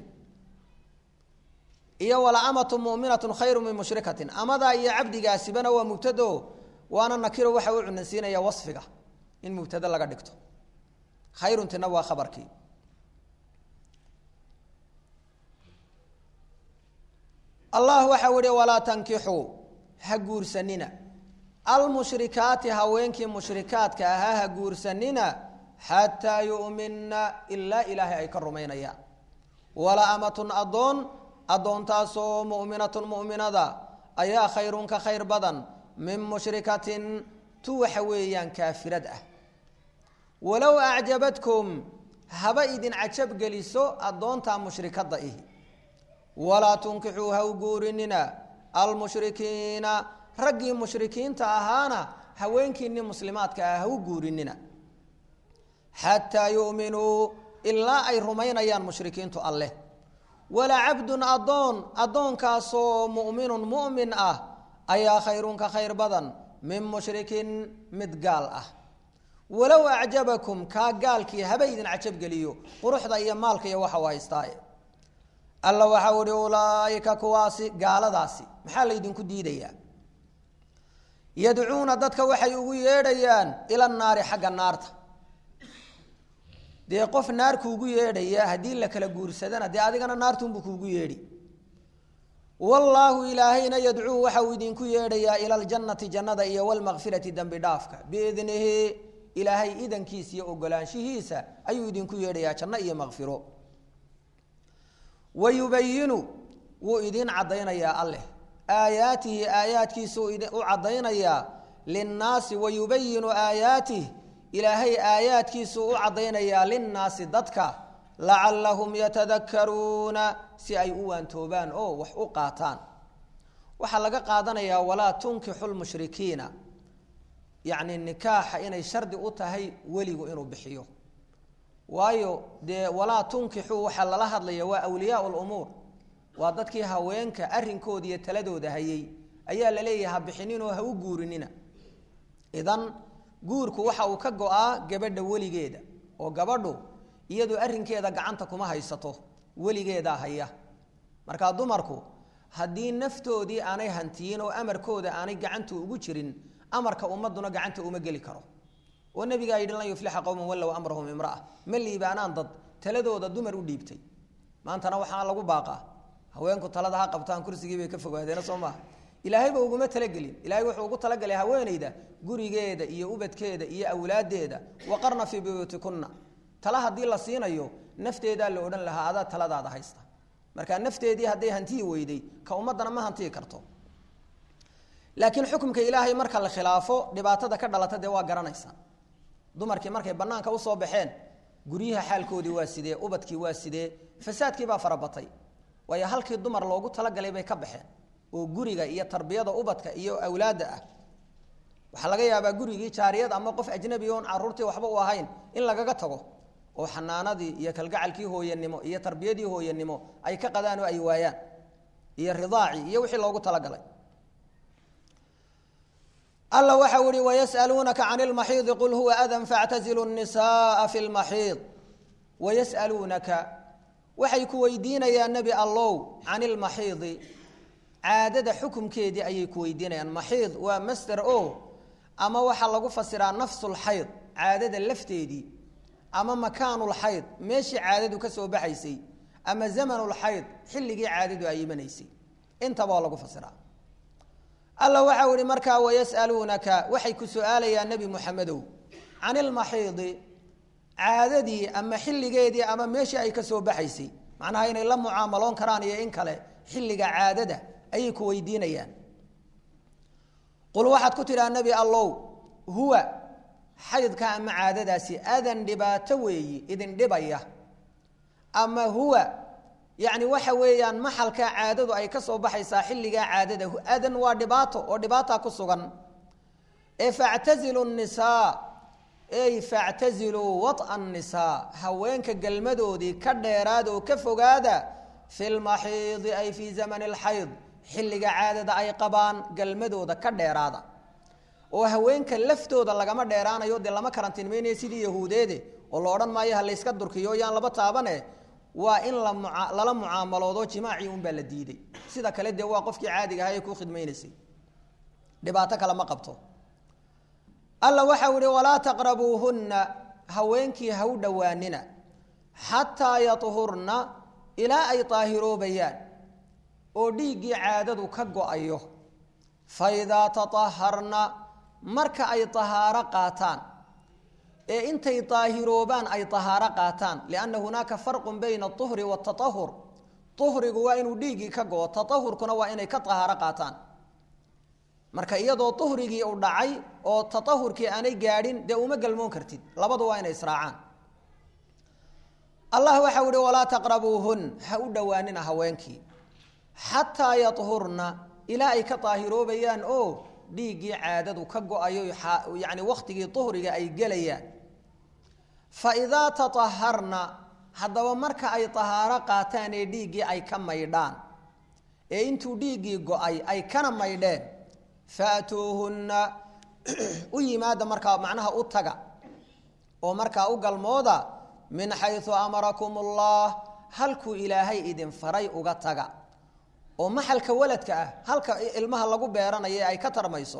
iyo wala amatu muminatu khayru min mushrikatin amadaa iyo cabdigaasibana waa mubtado waana nakiro waxa u cunansiinaya wasfiga in mubtado laga dhigto khayruntina waa khabarkii allah waxa u ihi walaa tankixuu ha guursanina almushrikaati haweenkii mushrikaadka ahaa ha guursanina xataa yu'minna ilaa ilaahay ay ka rumaynayaan wala amatun addoon addoontaasoo mu'minatun mu'minada ayaa khayrun ka khayr badan min mushrikatin tu waxa weeyaan kaafirad ah walow acjabadkum haba idin cajab geliso addoontaa mushrikadda ihi walaa tunkixuu ha u guurinina almushrikiina raggii mushrikiinta ahaana haweenkiinni muslimaadka ah ha u guurinina xataa yu'minuu ilaa ay rumaynayaan mushrikiintu alleh walaa cabdun addoon addoonkaasoo mu'minun mu'min ah ayaa khayrun ka khayr badan min mushrikin mid gaal ah walow acjabakum kaa gaalkii haba idin cajabgeliyo quruxda iyo maalka iyo waxa u haystaaye alla waxau ihi ulaaika kuwaasi gaaladaasi maxaa laydinku diidayaa yadcuuna dadka waxay ugu yeedhayaan ila naari xagga naarta dee qof naar kuugu yeedhaya haddii la kala guursadana dee adigana naartunbuu kuugu yeedhi wallaahu ilaahayna yadcuu waxa uu idinku yeedhayaa ila aljannati jannada iyo walmakfirati dembi dhaafka biidnihi ilaahay idankiisa iyo ogolaanshihiisa ayuu idinku yeedhayaa janno iyo makfiro wayubayinu wuu idiin caddaynayaa alleh aayaatihi aayaadkiisuu u caddaynayaa linnaasi wayubayinu aayaatih ilaahay aayaadkiisuu u caddaynayaa linnaasi dadka lacallahum yatadakaruuna si ay u waantoobaan oo wax u qaataan waxaa laga qaadanayaa walaa tunkixu lmushrikiina yacni nikaaxa inay shardi u tahay weligu inuu bixiyo waayo dee walaa tunkixuu waxaa lala hadlaya waa awliyaa lumuur waa dadkii haweenka arrinkooda iyo taladooda hayay ayaa la leeyahay ha bixininoo ha u guurinina idan guurku waxa uu ka go-aa gabadha weligeeda oo gabadhu iyadu arrinkeeda gacanta kuma haysato weligeedaa haya markaa dumarku haddii naftoodii aanay hantiyin oo amarkooda aanay gacanta ugu jirin amarka ummaduna gacanta uma geli karo oo nabigaa yidhi lan yuflixa qowman wallow amrahum imraa ma liibaanaan dad taladooda dumar u dhiibtay maantana waxaa lagu baaqaa haweenku talada ha qabtaan kursigii bay ka fogaadeena soo maaha ilaahayba uguma talagelin ilahay wuxuu ugu talagalay haweenayda gurigeeda iyo ubadkeeda iyo awlaadeeda waqarna fii buyuutikunna tala haddii la siinayo nafteedaa la odhan lahaa adaa taladaada haysta marka nafteedii hadday hantiyi weyday ka ummaddana ma hantiyi karto laakiin xukumka ilaahay marka la khilaafo dhibaatada ka dhalata dee waa garanaysaa dumarkii markay banaanka usoo baxeen guryaha xaalkoodii waa sidee ubadkii waa sidee fasaadkii baa farabatay waayo halkii dumar loogu talagalay bay ka baxeen oo guriga iyo tarbiyada ubadka iyo awlaadda ah waxaa laga yaabaa gurigii jaariyad ama qof ajnabi oon caruurtii waxba u ahayn in lagaga tago oo xanaanadii iyo kalgacalkii hooyanimo iyo tarbiyadii hooyanimo ay ka qadaan oo ay waayaan iyo ridaacii iyo wixii loogu talagalay alla waxa u ihi wayas'aluunaka can lmaxiidi qul huwa adan faاctazilu الnisaءa fi اlmaxiid wayas'aluunaka waxay ku weydiinayaan nebi allow can ilmaxiidi caadada xukumkeedii ayay ku weydiinayaan maxiid waa master o ama waxaa lagu fasiraa nafsulxayd caadada lafteedii ama makaanulxayd meeshii caadadu ka soo baxaysay ama zamanulxayd xilligii caadadu ay imanaysay intaba waa lagu fasiraa alla waxau ihi markaa wayas'aluunaka waxay ku su-aalayaan nebi muxamedow can ilmaxiidi caadadii ama xilligeedii ama meeshii ay ka soo baxaysay macnaha inay la mucaamaloon karaan iyo in kale xilliga caadada ayay ku weydiinayaan qul waxaad ku tidhaha nebi allow huwa xaydka ama caadadaasi adan dhibaato weeyi idin dhibaya ama huwa yacni waxa weeyaan maxalkaa caadadu ay ka soo baxaysaa xilligaa caadada adan waa dhibaato oo dhibaataa ku sugan ee factazilu nisaa ey factaziluu waط'a nisaa haweenka galmadoodii ka dheeraada oo ka fogaada fi lmaxiidi ay fii zamani اlxayd xilliga caadada ay qabaan galmadooda ka dheeraada oo haweenka laftooda lagama dheeraanayo dee lama karantiinmaynayo sidii yahuudeede oo la odhan maayo ha layska durkiyo yaan laba taabane waa in lala mucaamaloodo jimaacii unbaa la diiday sida kale dee waa qofkii caadiga ahaa ee ku khidmaynaysay dhibaato kale ma qabto alla waxau ihi walaa taqrabuuhunna haweenkii ha u dhowaanina xataa yahurna ilaa ay daahiroobayaan oo dhiiggii caadadu ka go-ayo fa idaa taaharna marka ay tahaaro qaataan ee intay daahiroobaan ay tahaaro qaataan lianna hunaaka farqun bayna aطuhri waataahur uhrigu waa inuu dhiiggii ka go-o taahurkuna waa inay ka tahaaro qaataan marka iyadoo uhrigii u dhacay oo taahurkii aanay gaadhin dee uma galmoon kartid labadu waa inay israacaan allah waxau ihi walaa taqrabuuhun ha u dhowaanina haweenkii xataa yahurna ilaa ay ka daahiroobayaan oo dhiiggii caadadu ka go-ayo yani wakhtigii uhriga ay gelayaan fa idaa taaharna haddaba marka ay tahaaro qaataan ee dhiiggii ay ka maydhaan ee intuu dhiiggii go-ay ay kana maydheen faatuuhunna u yimaada markaa macnaha u taga oo markaa u galmooda min xayu amarakum ullah halkuu ilaahay idin faray uga taga oo maxalka waladka ah halka ilmaha lagu beeranayo ee ay ka tarmayso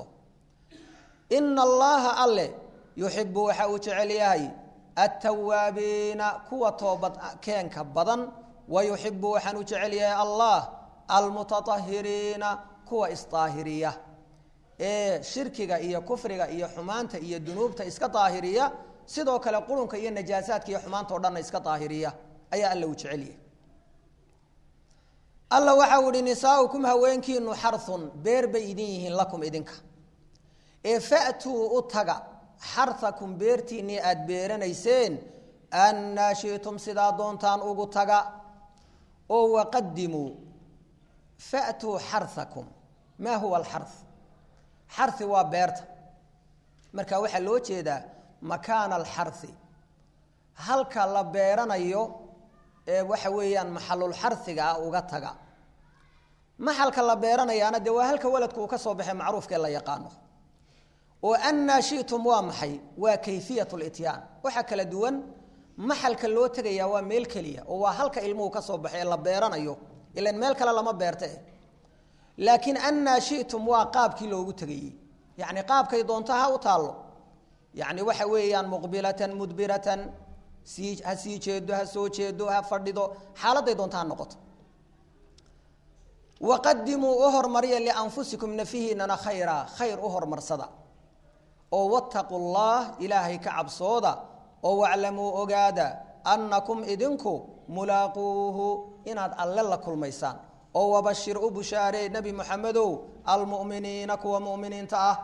ina allaha alle yuxibu waxa uu jecel yahay attawaabiina kuwa toobad keenka badan wa yuxibu waxaan u jecel yahay allah almutaahiriina kuwa isdaahiriya ee shirkiga iyo kufriga iyo xumaanta iyo dunuubta iska daahiriya sidoo kale qurunka iyo najaasaadka iyo xumaanta o dhanna iska daahiriya ayaa alla uu jecelyahay alla waxau ihi nisaaukum haweenkiinu xarun beer bay idin yihiin lakum idinka ee fatuu u taga xarakum beertiinnii aada beeranayseen annaa shitum sidaa doontaan ugu taga oo waqadimuu fatuu xarakum maa huwa alxar xari waa beerta marka waxaa loo jeedaa makaana alxari halka la beeranayo ee waxa weeyaan maxalulxariga ah uga taga maxalka la beeranayaana dee waa halka waladku uu ka soo baxay macruufkaee la yaqaano oo annaa shitum waa maxay waa kayfiyat lityaan waxaa kala duwan maxalka loo tegayaa waa meel keliya oo waa halka ilmuhu ka soo baxay ee la beeranayo ilan meel kale lama beerte laakiin annaa shitum waa qaabkii loogu tegayey yacni qaabkay doonto ha u taallo yacni waxa weeyaan muqbilatan mudbiratan sii ha sii jeedo ha soo jeedo ha fadhido xaaladday doonto ha noqoto waqadimuu u hormariya lianfusikum nafihiinana khayra khayr u hormarsada oo wattaquu llah ilaahay ka cabsooda oo waclamuu ogaada annakum idinku mulaaquuhu inaad alle la kulmaysaan oo wabashir u bushaaree nebi moxamedow almu'miniina kuwa mu'miniinta ah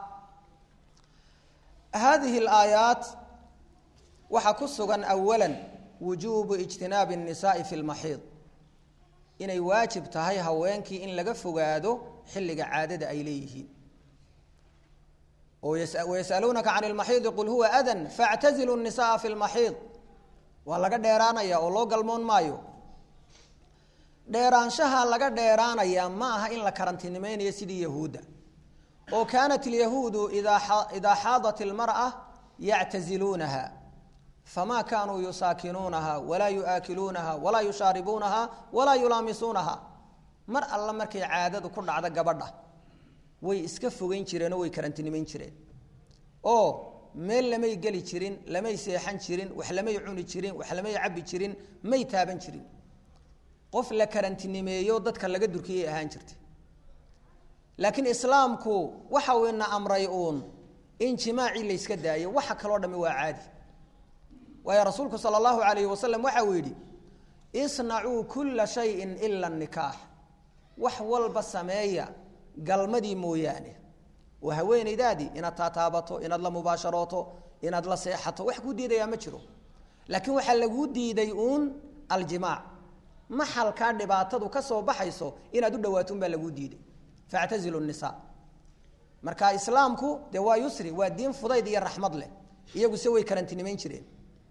haadihi alaayaat waxaa ku sugan awala wujuubu ijtinaabi الnisaai fi lmaxiid inay waajib tahay haweenkii in laga fogaado xilliga caadada ay leeyihiin wayasaluunaka can lmaxiidi qul huwa adan faactazilu nisaaa fi lmaxiid waa laga dheeraanaya oo loo galmoon maayo dheeraanshaha laga dheeraanaya ma aha in la karantinimeynayo sidii yahuudda oo kaanat ilyahuudu idaa xaadat ilmar'a yactaziluunaha famaa kaanuu yusaakinuunaha walaa yu'aakiluunaha walaa yushaaribuunaha walaa yulaamisuunaha mar alla markay caadadu ku dhacdo gabadha way iska fogeyn jireen oo way karantinimeyn jireen oo meel lamay geli jirin lamay seexan jirin wax lamay cuni jirin wax lamay cabbi jirin may taaban jirin qof la karantinimeeyo dadka laga durkiyay ahaan jirtay laakiin islaamku waxa uu ina amray uun in jimaacii layska daayo waxa kaloo dhami waa caadi waayo rasuulku sala allahu alayhi wasalam waxa uu yidhi isnacuu kulla shayin ila nikaax wax walba sameeya galmadii mooyaane oo haweenaydaadii inaad taataabato inaad la mubaasharooto inaad la seexato wax kuu diidayaa ma jiro laakiin waxaa laguu diiday uun aljimaac maxalkaa dhibaatadu ka soo baxayso inaad u dhawaato un baa laguu diiday factazilu nisa marka islaamku dee waa yusri waa diin fudayd iyo raxmad leh iyagu se way karantinimeyn jireen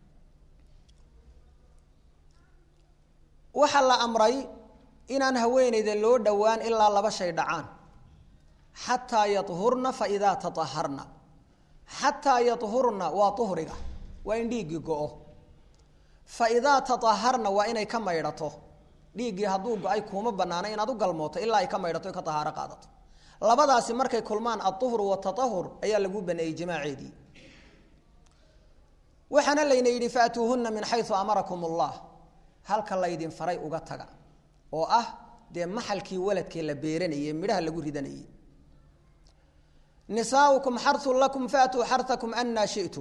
waxaa la amray inaan haweenayda loo dhowaan ilaa laba shay dhacaan xataa yahurna faidaa taaharna xataa yahurna waa uhriga waa in dhiiggii go-o faidaa taaharna waa inay ka maydhato dhiiggii hadduu go-ay kuuma banaana inaad u galmooto ilaa ay ka maydhato ka tahaaro qaadato labadaasi markay kulmaan aduhru wataahur ayaa lagu baneeyey jimaaceedii waxaana layna yidhi faatuuhuna min xayu amarakum allah halka laydin faray uga taga oo ah dee maxalkii waladkee la beeranayey midhaha lagu ridanayey nisaaukum xarun lakum faatuu xartakum anaa shitum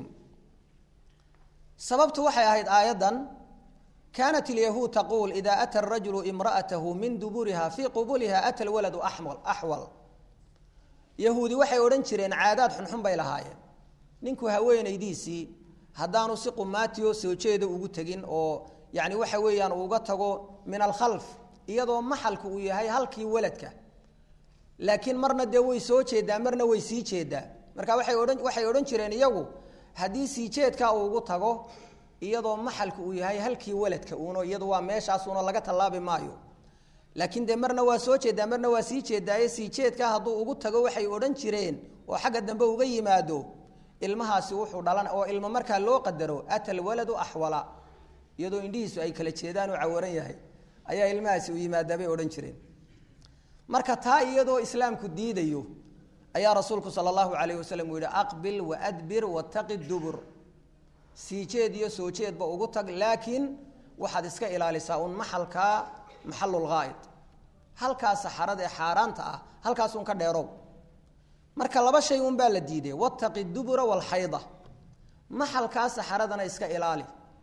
sababtu waxay ahayd aayaddan kaanat ilyahuud taquul ida ata arajulu imra'atahu min duburiha fii qubuliha ata lwaladu axwal yahuudi waxay odhan jireen caadaad xunxun bay lahaayeen ninku haweenaydiisii haddaanu si qumaatiyo soo jeeda ugu tegin oo yani waxa weeyaan uga tago min alkhalf iyadoo maxalku uu yahay halkii waladka laakiin marna dee way soo jeedaa marna way sii jeedaa marka waay odhan waxay odhan jireen iyagu haddii sii jeedkaa uu ugu tago iyadoo maxalku uu yahay halkii waladka uuno iyadu waa meeshaasuno laga tallaabi maayo laakiin dee marna waa soo jeedaa marna waa sii jeedaaye sii jeedkaa hadduu ugu tago waxay odhan jireen oo xagga dambe uga yimaado ilmahaasi wuxuu dhalan oo ilmo markaa loo qadaro ata alwaladu axwala iyadoo indhihiisu ay kala jeedaan oo cawaran yahay ayaa ilmahaasi u yimaadaa bay odhan jireen marka taa iyadoo islaamku diidayo ayaa rasuulku sala allahu calayh wasalam uu yihi aqbil waadbir wataqi dubur sii jeed iyo soo jeedba ugu tag laakiin waxaad iska ilaalisaa un maxalkaa maxalulghaa'id halkaa saxarada ee xaaraanta ah halkaasun ka dheerow marka laba shay un baa la diiday wataqi dubura walxayda maxalkaa saxaradana iska ilaali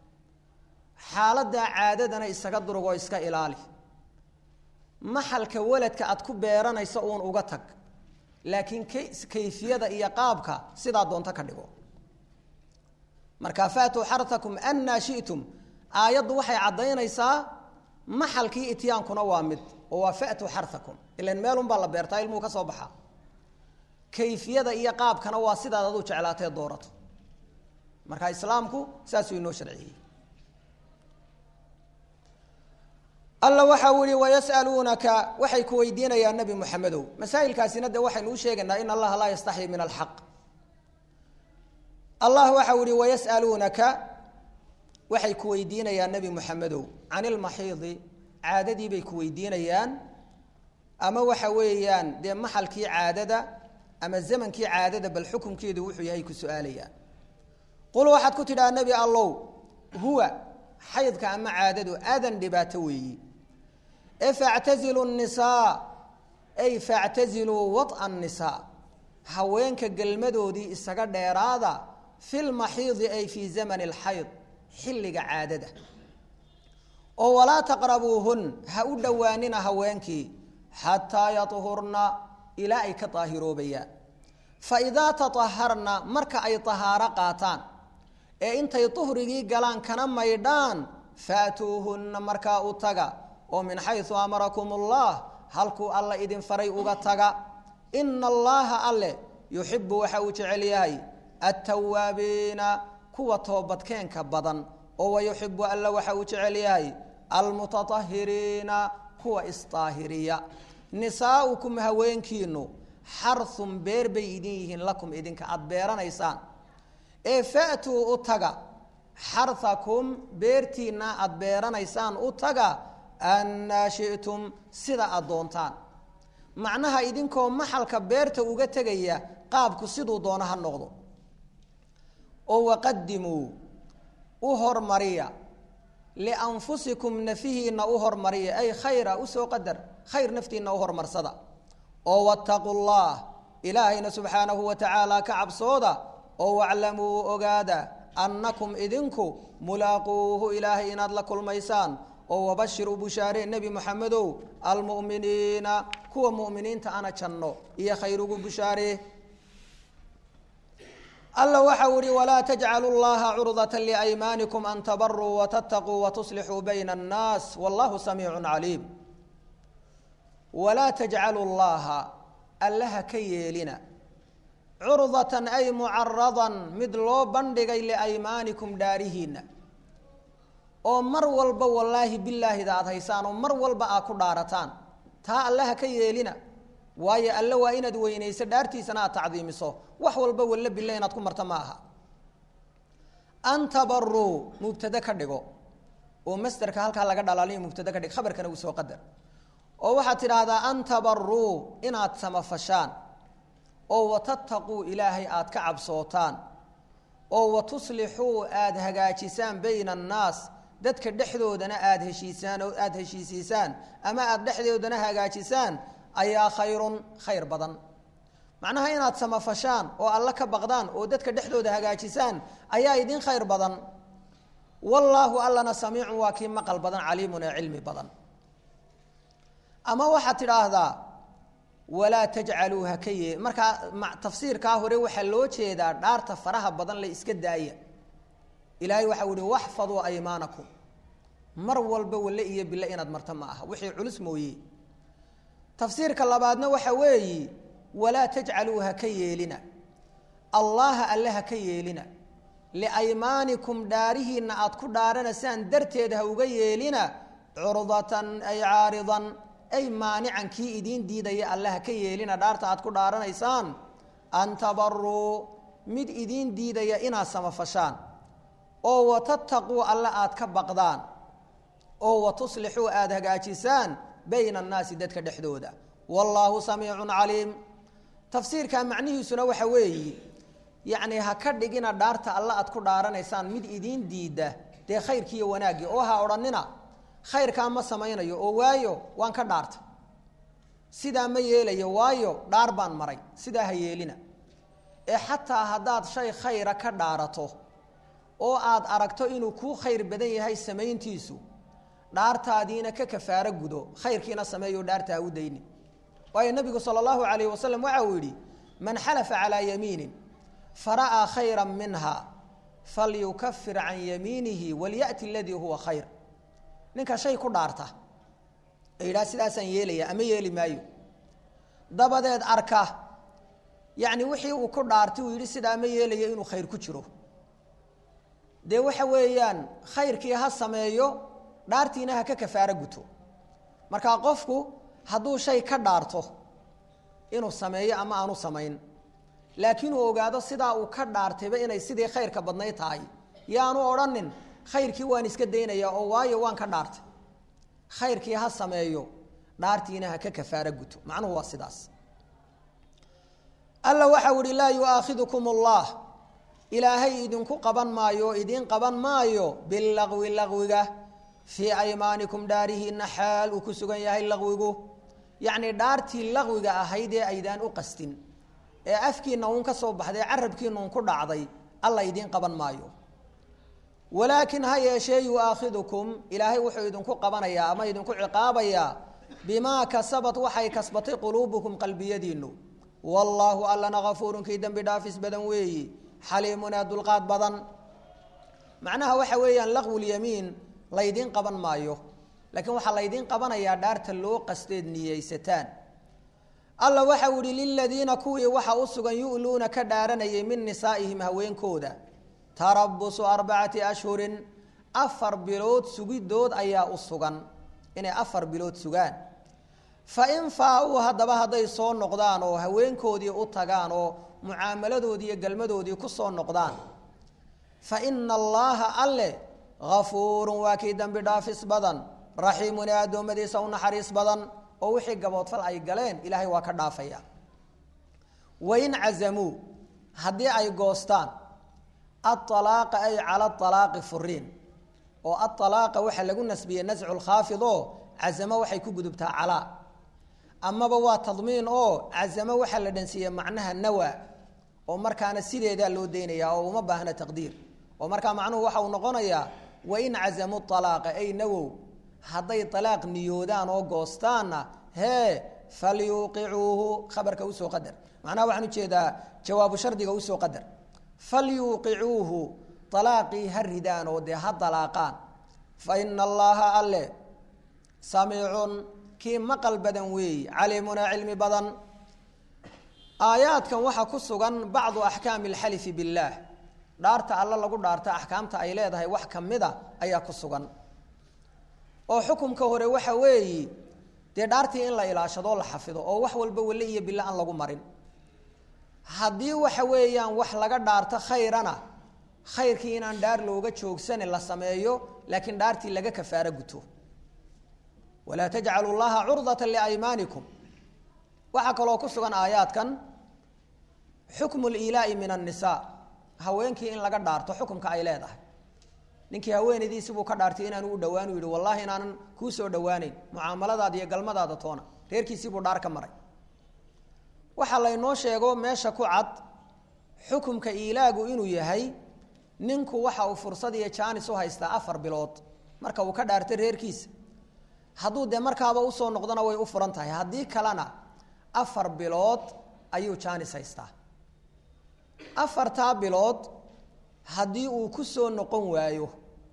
xaaladaa caadadana isaga durugoo iska ilaali maxalka waladka aad ku beeranayso uun uga tag laakiin kayfiyada iyo qaabka sidaa doonto ka dhigo marka faatuu xartakum annaa shi'tum aayaddu waxay caddaynaysaa maxalkii ityaankuna waa mid oo waa fa'tuu xartakum ilan meelunbaa la beertaa ilmuhu ka soo baxa kayfiyada iyo qaabkana waa sidaad aduu jeclaatee doorato marka islaamku saasuu inoo sharciyey alla waxa uu yihi wayas'aluunaka waxay ku weydiinayaan nebi moxamedow masaa'ilkaasina dee waxaynu u sheegaynaa in allaha laa yastaxyi min alxaq allah waxa uu yihi wayas'aluunaka waxay ku weydiinayaan nebi moxamedow can ilmaxiidi caadadii bay ku weydiinayaan ama waxa weeyaan dee maxalkii caadada ama zamankii caadada bal xukunkeedu wuxuu yahay ku su-aalayaan qul waxaad ku tidhaha nebi allow huwa xaydka ama caadadu aadan dhibaato weeyi e factazilu nisaa ay factaziluu waط'a nisaa haweenka gelmadoodii isaga dheeraada fi lmaxiidi ay fii zamani alxayd xilliga caadada oo walaa taqrabuuhun ha u dhowaanina haweenkii xataa yahurna ilaa ay ka daahiroobayaan faidaa taaharna marka ay tahaaro qaataan ee intay duhrigii galaan kana maydhaan faatuuhunna markaa u taga oo min xayu amarakum ullah halkuu alla idin faray uga taga ina allaha alle yuxibu waxa uu jecel yahay altawaabiina kuwa toobadkeenka badan oo wayuxibu alla waxa uu jecel yahay almutatahiriina kuwa isdaahiriya nisaaukum haweenkiinu xarhun beer bay idin yihiin lakum idinka aada beeranaysaan ee fa'tuu u taga xarhakum beertiinna aada beeranaysaan u taga annaa shi'tum sida aada doontaan macnaha idinkoo maxalka beerta uga tegaya qaabku siduu doono ha noqdo oo waqadimuu u hormariya lianfusikum nafihiinna u hormariya ay khayra usoo qadar khayr naftiinna u hormarsada oo wattaquu llah ilaahayna subxaanahu wa tacaala ka cabsooda oo waclamuu ogaada annakum idinku mulaaquuhu ilaahay inaad la kulmaysaan oo wabashir u bushaaree nebi moxamedow almu'miniina kuwa mu'miniinta ana janno iyo khayr ugu bushaaree alla waxa u ihi walaa tajcalu llaha curdata liaymaanikum an tabaruu watattaquu watuslixuu bayna annaas wallahu samiicu caliim walaa tajcalu llaha allaha ka yeelina curdatan ay mucaradan mid loo bandhigay liaymaanikum dhaarihiinna oo mar walba wallaahi bilaahida aada haysaan oo mar walba aad ku dhaarataan taa allaha ka yeelina waayo alle waa inaad weynayso dhaartiisana aad tacdiimiso wax walba walla billa inaad ku marta ma aha an tabaruu mubtade ka dhigo oo masderka halkaa laga dhalaaliyo mubtade ka dhig khabarkana uu soo qadar oo waxaad tidhaahdaa an tabaruu inaad samafashaan oo watattaquu ilaahay aada ka cabsootaan oo watuslixuu aada hagaajisaan bayna annaas dadka dhexdoodana aada heshiisaan oo aada heshiisiisaan ama aada dhexdoodana hagaajisaan ayaa khayrun khayr badan macnaha inaad samafashaan oo alla ka baqdaan oo dadka dhexdooda hagaajisaan ayaa idin khayr badan wallaahu allana samiicun waa kii maqal badan caliimun ee cilmi badan ama waxaad tidhaahdaa walaa tajcaluu ha ka yee markaa tafsiirkaa hore waxaa loo jeedaa dhaarta faraha badan la iska daaya ilaahay waxau ihi waxfaduu aymaanakum mar walba walle iyo bille inaad marta ma aha wixii culus mooye tafsiirka labaadna waxa weeyi walaa tajcaluu ha ka yeelina allaha alle ha ka yeelina liaymaanikum dhaarihiinna aad ku dhaaranaysaan darteed ha uga yeelina curdatan ay caaridan ay maanican kii idiin diidaya alle ha ka yeelina dhaarta aad ku dhaaranaysaan an tabaruu mid idiin diidaya inaad samafashaan oo watattaquu alle aad ka baqdaan oo watuslixuu aada hagaajisaan bayna annaasi dadka dhexdooda wallaahu samiicun caliim tafsiirka macnihiisuna waxa weeyi yacni ha ka dhigina dhaarta alle aad ku dhaaranaysaan mid idiin diida dee khayrkiiyo wanaaggii oo ha odhanina khayrkaa ma samaynayo oo waayo waan ka dhaarta sidaa ma yeelayo waayo dhaar baan maray sidaa ha yeelina ee xataa haddaad shay khayra ka dhaarato oo aad aragto inuu kuu khayr badan yahay samayntiisu dhaartaadiina ka kafaaro gudo khayrkiina sameeyo dhaarta ha u dayni waayo nabigu sala allahu calayhi wasalam waxa uu yidhi man xalafa calaa yamiinin fara'aa khayra minha falyukafir can yamiinihi walya'ti aladii huwa khayr ninka shay ku dhaarta ee yidhaha sidaasaan yeelaya ama yeeli maayo dabadeed arka yacni wixii uu ku dhaartay uu yidhi sidaa ma yeelayo inuu khayr ku jiro dee waxa weeyaan khayrkii ha sameeyo dhaartiina ha ka kafaaro guto markaa qofku hadduu shay ka dhaarto inuu sameeyo ama aanu samayn laakiin uu ogaado sidaa uu ka dhaartayba inay sidii khayrka badnayd tahay yaanu odhanin khayrkii waan iska daynayaa oo waayo waan ka dhaartay khayrkii ha sameeyo dhaartiina ha ka kafaaro guto macnuhu waa sidaas alla waxau ihi laa yu'aakhidukum allah ilaahay idinku qaban maayo oo idiin qaban maayo bilagwi lagwiga fii aymaanikum dhaarihiina xaal uu ku sugan yahay laqwigu yacnii dhaartii laqwiga ahayd ee aydaan u qastin ee afkiina uun ka soo baxday carabkiina uun ku dhacday alla idiin qaban maayo walaakin ha yeeshee yu'aakhidukum ilaahay wuxuu idinku qabanayaa ama idinku ciqaabayaa bimaa kasabad waxay kasbatay quluubukum qalbiyadiinu wallaahu allana kafuurun kii dembi dhaafis badan weeyi xaliimun ee dulqaad badan macnaha waxa weeyaan laqwulyamiin laydiin qaban maayo laakiin waxaa laydiin qabanayaa dhaarta loo qasteed niyeysataan alla waxau ihi liladiina kuwii waxa u sugan yu'luuna ka dhaaranayay min nisaa'ihim haweenkooda tarabusu arbacati ashhurin afar bilood sugidood ayaa u sugan inay afar bilood sugaan fa in faa-uu haddaba hadday soo noqdaan oo haweenkoodii u tagaan oo mucaamaladoodii iyo galmadoodii ku soo noqdaan fa ina allaaha alle hafuurun waa kii dembi dhaafis badan raxiimun ee addoommadiisa u naxariis badan oo wixii gaboodfal ay galeen ilaahay waa ka dhaafaya wain cazamuu haddii ay goostaan aalaaqa ay cala alaaqi furiin oo aalaaqa waxaa lagu nasbiyey nascu lkhaafid oo cazamo waxay ku gudubtaa calaa amaba waa tadmiin oo cazamo waxaa la dhansiiyey macnaha nawa oo markaana sideedaa loo daynaya oo uma baahna taqdiir oo markaa macnuhu waxa uu noqonayaa wain cazamuu alaaqa ay nawow hadday alaaq niyoodaan oo goostaanna hee falyuuqicuuhu khabarka usoo qadar macnaha waxaan ujeedaa jawaabu shardiga usoo qadar falyuuqicuuhu alaaqii ha ridaan oo dee ha dalaaqaan fa ina allaha alle samiicun kii maqal badan weeyi caliimunaa cilmi badan aayaadkan waxaa ku sugan bacdu axkaami alxalifi billaah dhaarta alle lagu dhaarta axkaamta ay leedahay wax ka mida ayaa ku sugan oo xukumka hore waxa weeyi dee dhaartii in la ilaashadoo la xafido oo wax walba welle iyo bilo aan lagu marin haddii waxa weeyaan wax laga dhaarto khayrana khayrkii inaan dhaar looga joogsane la sameeyo laakiin dhaartii laga kafaaro guto walaa tajcalu llaha curdata liaymaanikum waxaa kaloo ku sugan aayaadkan xukmu lilaai min annisaa haweenkii in laga dhaarto xukumka ay leedahay ninkii haweenaydiisibuu ka dhaartay inaanu u dhawaan u yihi wallahi inaanan kuu soo dhawaaneyn mucaamaladaada iyo galmadaada toona reerkiisiibuu dhaar ka maray waxaa laynoo sheego meesha ku cad xukumka iilaagu inuu yahay ninku waxa uu fursad iyo jaanis u haystaa afar bilood marka uu ka dhaartay reerkiisa hadduu dee markaaba usoo noqdona way u furan tahay haddii kalena afar bilood ayuu jaanis haystaa afartaa bilood haddii uu ku soo noqon waayo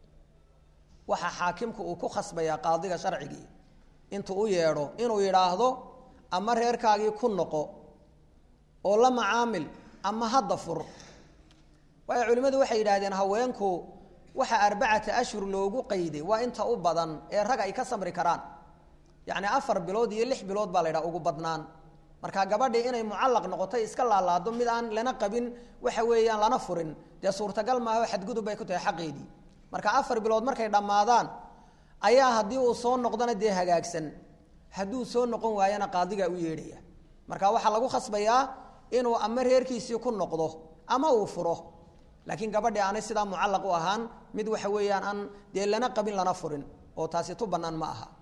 waxaa xaakimku uu ku khasbayaa qaadiga sharcigii intuu u yeedho inuu yidhaahdo ama reerkaagii ku noqo oo la macaamil ama hadda fur waayo culimmadu waxay yidhaahdeen haweenku waxa arbacata ashhur loogu qayday waa inta u badan ee rag ay ka samri karaan yacni afar bilood iyo lix bilood baa la ydhaha ugu badnaan marka gabadhii inay mucallaq noqotay iska laalaado mid aan lana qabin waxa weeyaan lana furin dee suurtagal maaho xadgudub bay ku tahay xaqeedii marka afar bilood markay dhammaadaan ayaa haddii uu soo noqdona dee hagaagsan hadduu soo noqon waayana qaadigaa u yeedhaya marka waxaa lagu khasbayaa inuu ama reerkiisii ku noqdo ama uu furo laakiin gabadhii aanay sidaa mucallaq u ahaan mid waxa weeyaan aan dee lana qabin lana furin oo taasi tu bannaan ma aha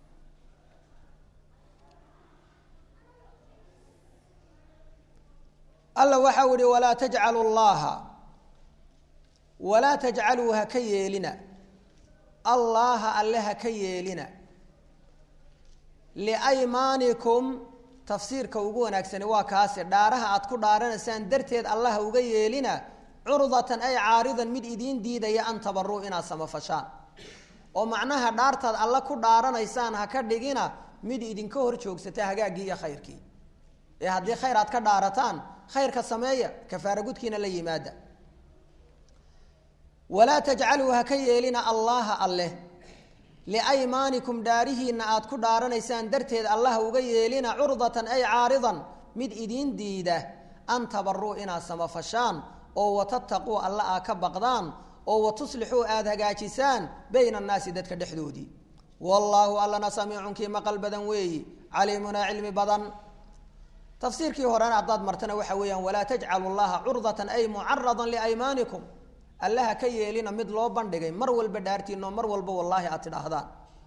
alla waxau ihi walaa tajcalu llaha walaa tajcaluu ha ka yeelina allaaha alle ha ka yeelina liaymaanikum tafsiirka ugu wanaagsani waa kaase dhaaraha aad ku dhaaranaysaan darteed allaha uga yeelina curdatan ay caaridan mid idiin diidaya an tabaruu inaad samafashaan oo macnaha dhaartaad alle ku dhaaranaysaan ha ka dhigina mid idinka hor joogsata hagaaggii iyo khayrkii ee haddii khayr aad ka dhaarataan khayrka sameeya kafaara gudkiina la yimaada walaa tajcaluu ha ka yeelina allaha alleh liaymaanikum dhaarihiinna aad ku dhaaranaysaan darteed allaha uga yeelina curdatan ay caaridan mid idiin diida an tabaruu inaad samafashaan oo watattaquu alla aa ka baqdaan oo watuslixuu aada hagaajisaan bayna annaasi dadka dhexdoodii wallaahu allana samiicun kii maqal badan weeyi caliimunaa cilmi badan tafsiirkii horena haddaad martana waxa weeyaan walaa tajcalu llaha curdatan ay mucaradan liaymaanikum allaha ka yeelina mid loo bandhigay mar walba dhaartiino mar walba wallaahi aad tidhaahdaan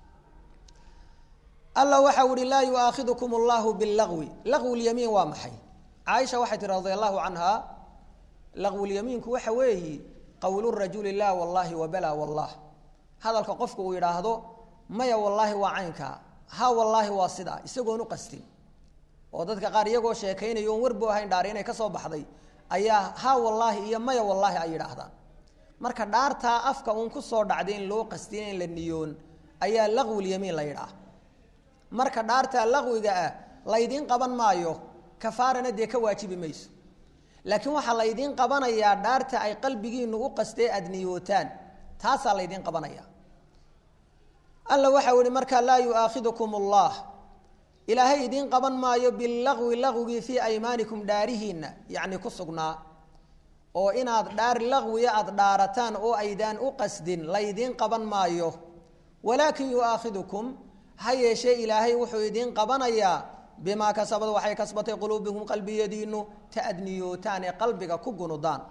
alla waxau ihi laa yuaakhidukum allahu bilagwi lagwi lyamiin waa maxay caaisha waxay tihi radi allahu canha lagwulyamiinku waxa weeyi qowlu rajuli laa wallaahi wabala wallah hadalka qofku uu yidhaahdo maya wallaahi waa caynkaa ha wallaahi waa sidaa isagoon u qastin oo dadka qaar iyagoo sheekaynayo oon warbu ahayn dhaari inay ka soo baxday ayaa ha wallaahi iyo maya wallaahi ay yidhaahdaan marka dhaartaa afka uun ku soo dhacday in loo qastin in la niyoon ayaa laqwilyamiin la yidhaah marka dhaartaa laqwiga ah laydiin qaban maayo kafaarana dee ka waajibi mayso laakiin waxaa laydiin qabanayaa dhaarta ay qalbigiinu u qastee aada niyootaan taasaa laydiin qabanaya alla waxau ihi markaa laa yu'aakhidukum allah ilaahay idiin qaban maayo bilagwi lagwigii fii aymaanikum dhaarihiinna yacni ku sugnaa oo inaad dhaar lagwiya aada dhaarataan oo aydaan u qasdin laydiin qaban maayo walaakin yu'aakhidukum ha yeeshee ilaahay wuxuu idiin qabanayaa bimaa kasabad waxay kasbatay quluubikum qalbiyadiinu ta ad niyootaan ee qalbiga ku gunudaan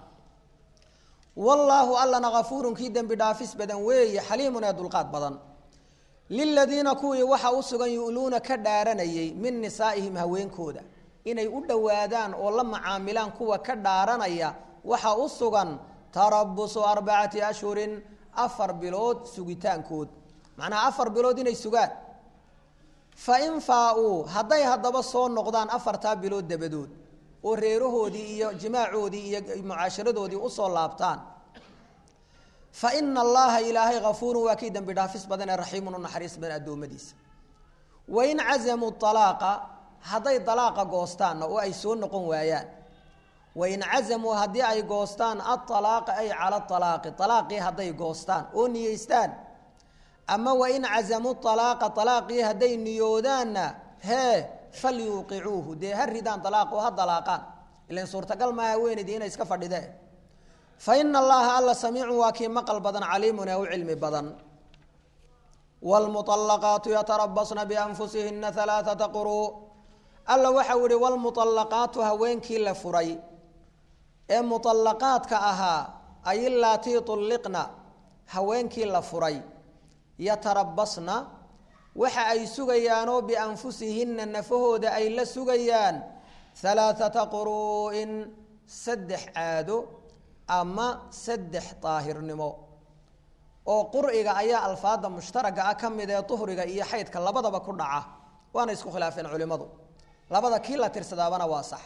wallaahu allana kafuurun kii dembi dhaafis badan weeye xaliimun ee dulqaad badan liladiina kuwii waxa u sugan yu'luuna ka dhaaranayay min nisaa'ihim haweenkooda inay u dhowaadaan oo la macaamilaan kuwa ka dhaaranaya waxa u sugan tarabusu arbacati ashhurin afar bilood sugitaankood macnaha afar bilood inay sugaan fain faa-uu hadday haddaba soo noqdaan afartaa bilood dabadood oo reerahoodii iyo jimaacoodii iyo mucaasharadoodii usoo laabtaan fa ina allaha ilaahay kafuurun waa kii dembi dhaafis badan ee raxiimun u naxariis badan addoommadiisa wain cazamuu alaaqa hadday dalaaqa goostaanna oo ay soo noqon waayaan wain cazamuu haddii ay goostaan aalaaqa ay cala alaaqi alaaqii hadday goostaan oo niyeystaan ama wain cazamuu alaaqa alaaqii hadday niyoodaanna hee falyuuqicuuhu dee ha ridaan alaaq oo ha dalaaqaan ilan suurtagal maaha haweenaydii inay iska fadhideen fa ina allaha alla samiicun waa kii maqal badan caliimun ee u cilmi badan wlmualaqaatu yatarabasna bianfusihina alaaata quruu alla waxau ihi wlmualaqaatu haweenkii la furay ee muallaqaadka ahaa ay ilaatii ulliqna haweenkii la furay yatarabasna waxa ay sugayaanoo bianfusihinna nafahooda ay la sugayaan halaaata quruu'in saddex caado ama saddex daahirnimo oo qur'iga ayaa alfaada mushtaraga ah ka mid ee duhriga iyo xaydka labadaba ku dhaca waana isku khilaafeen culimmadu labada kii la tirsadaabana waa sax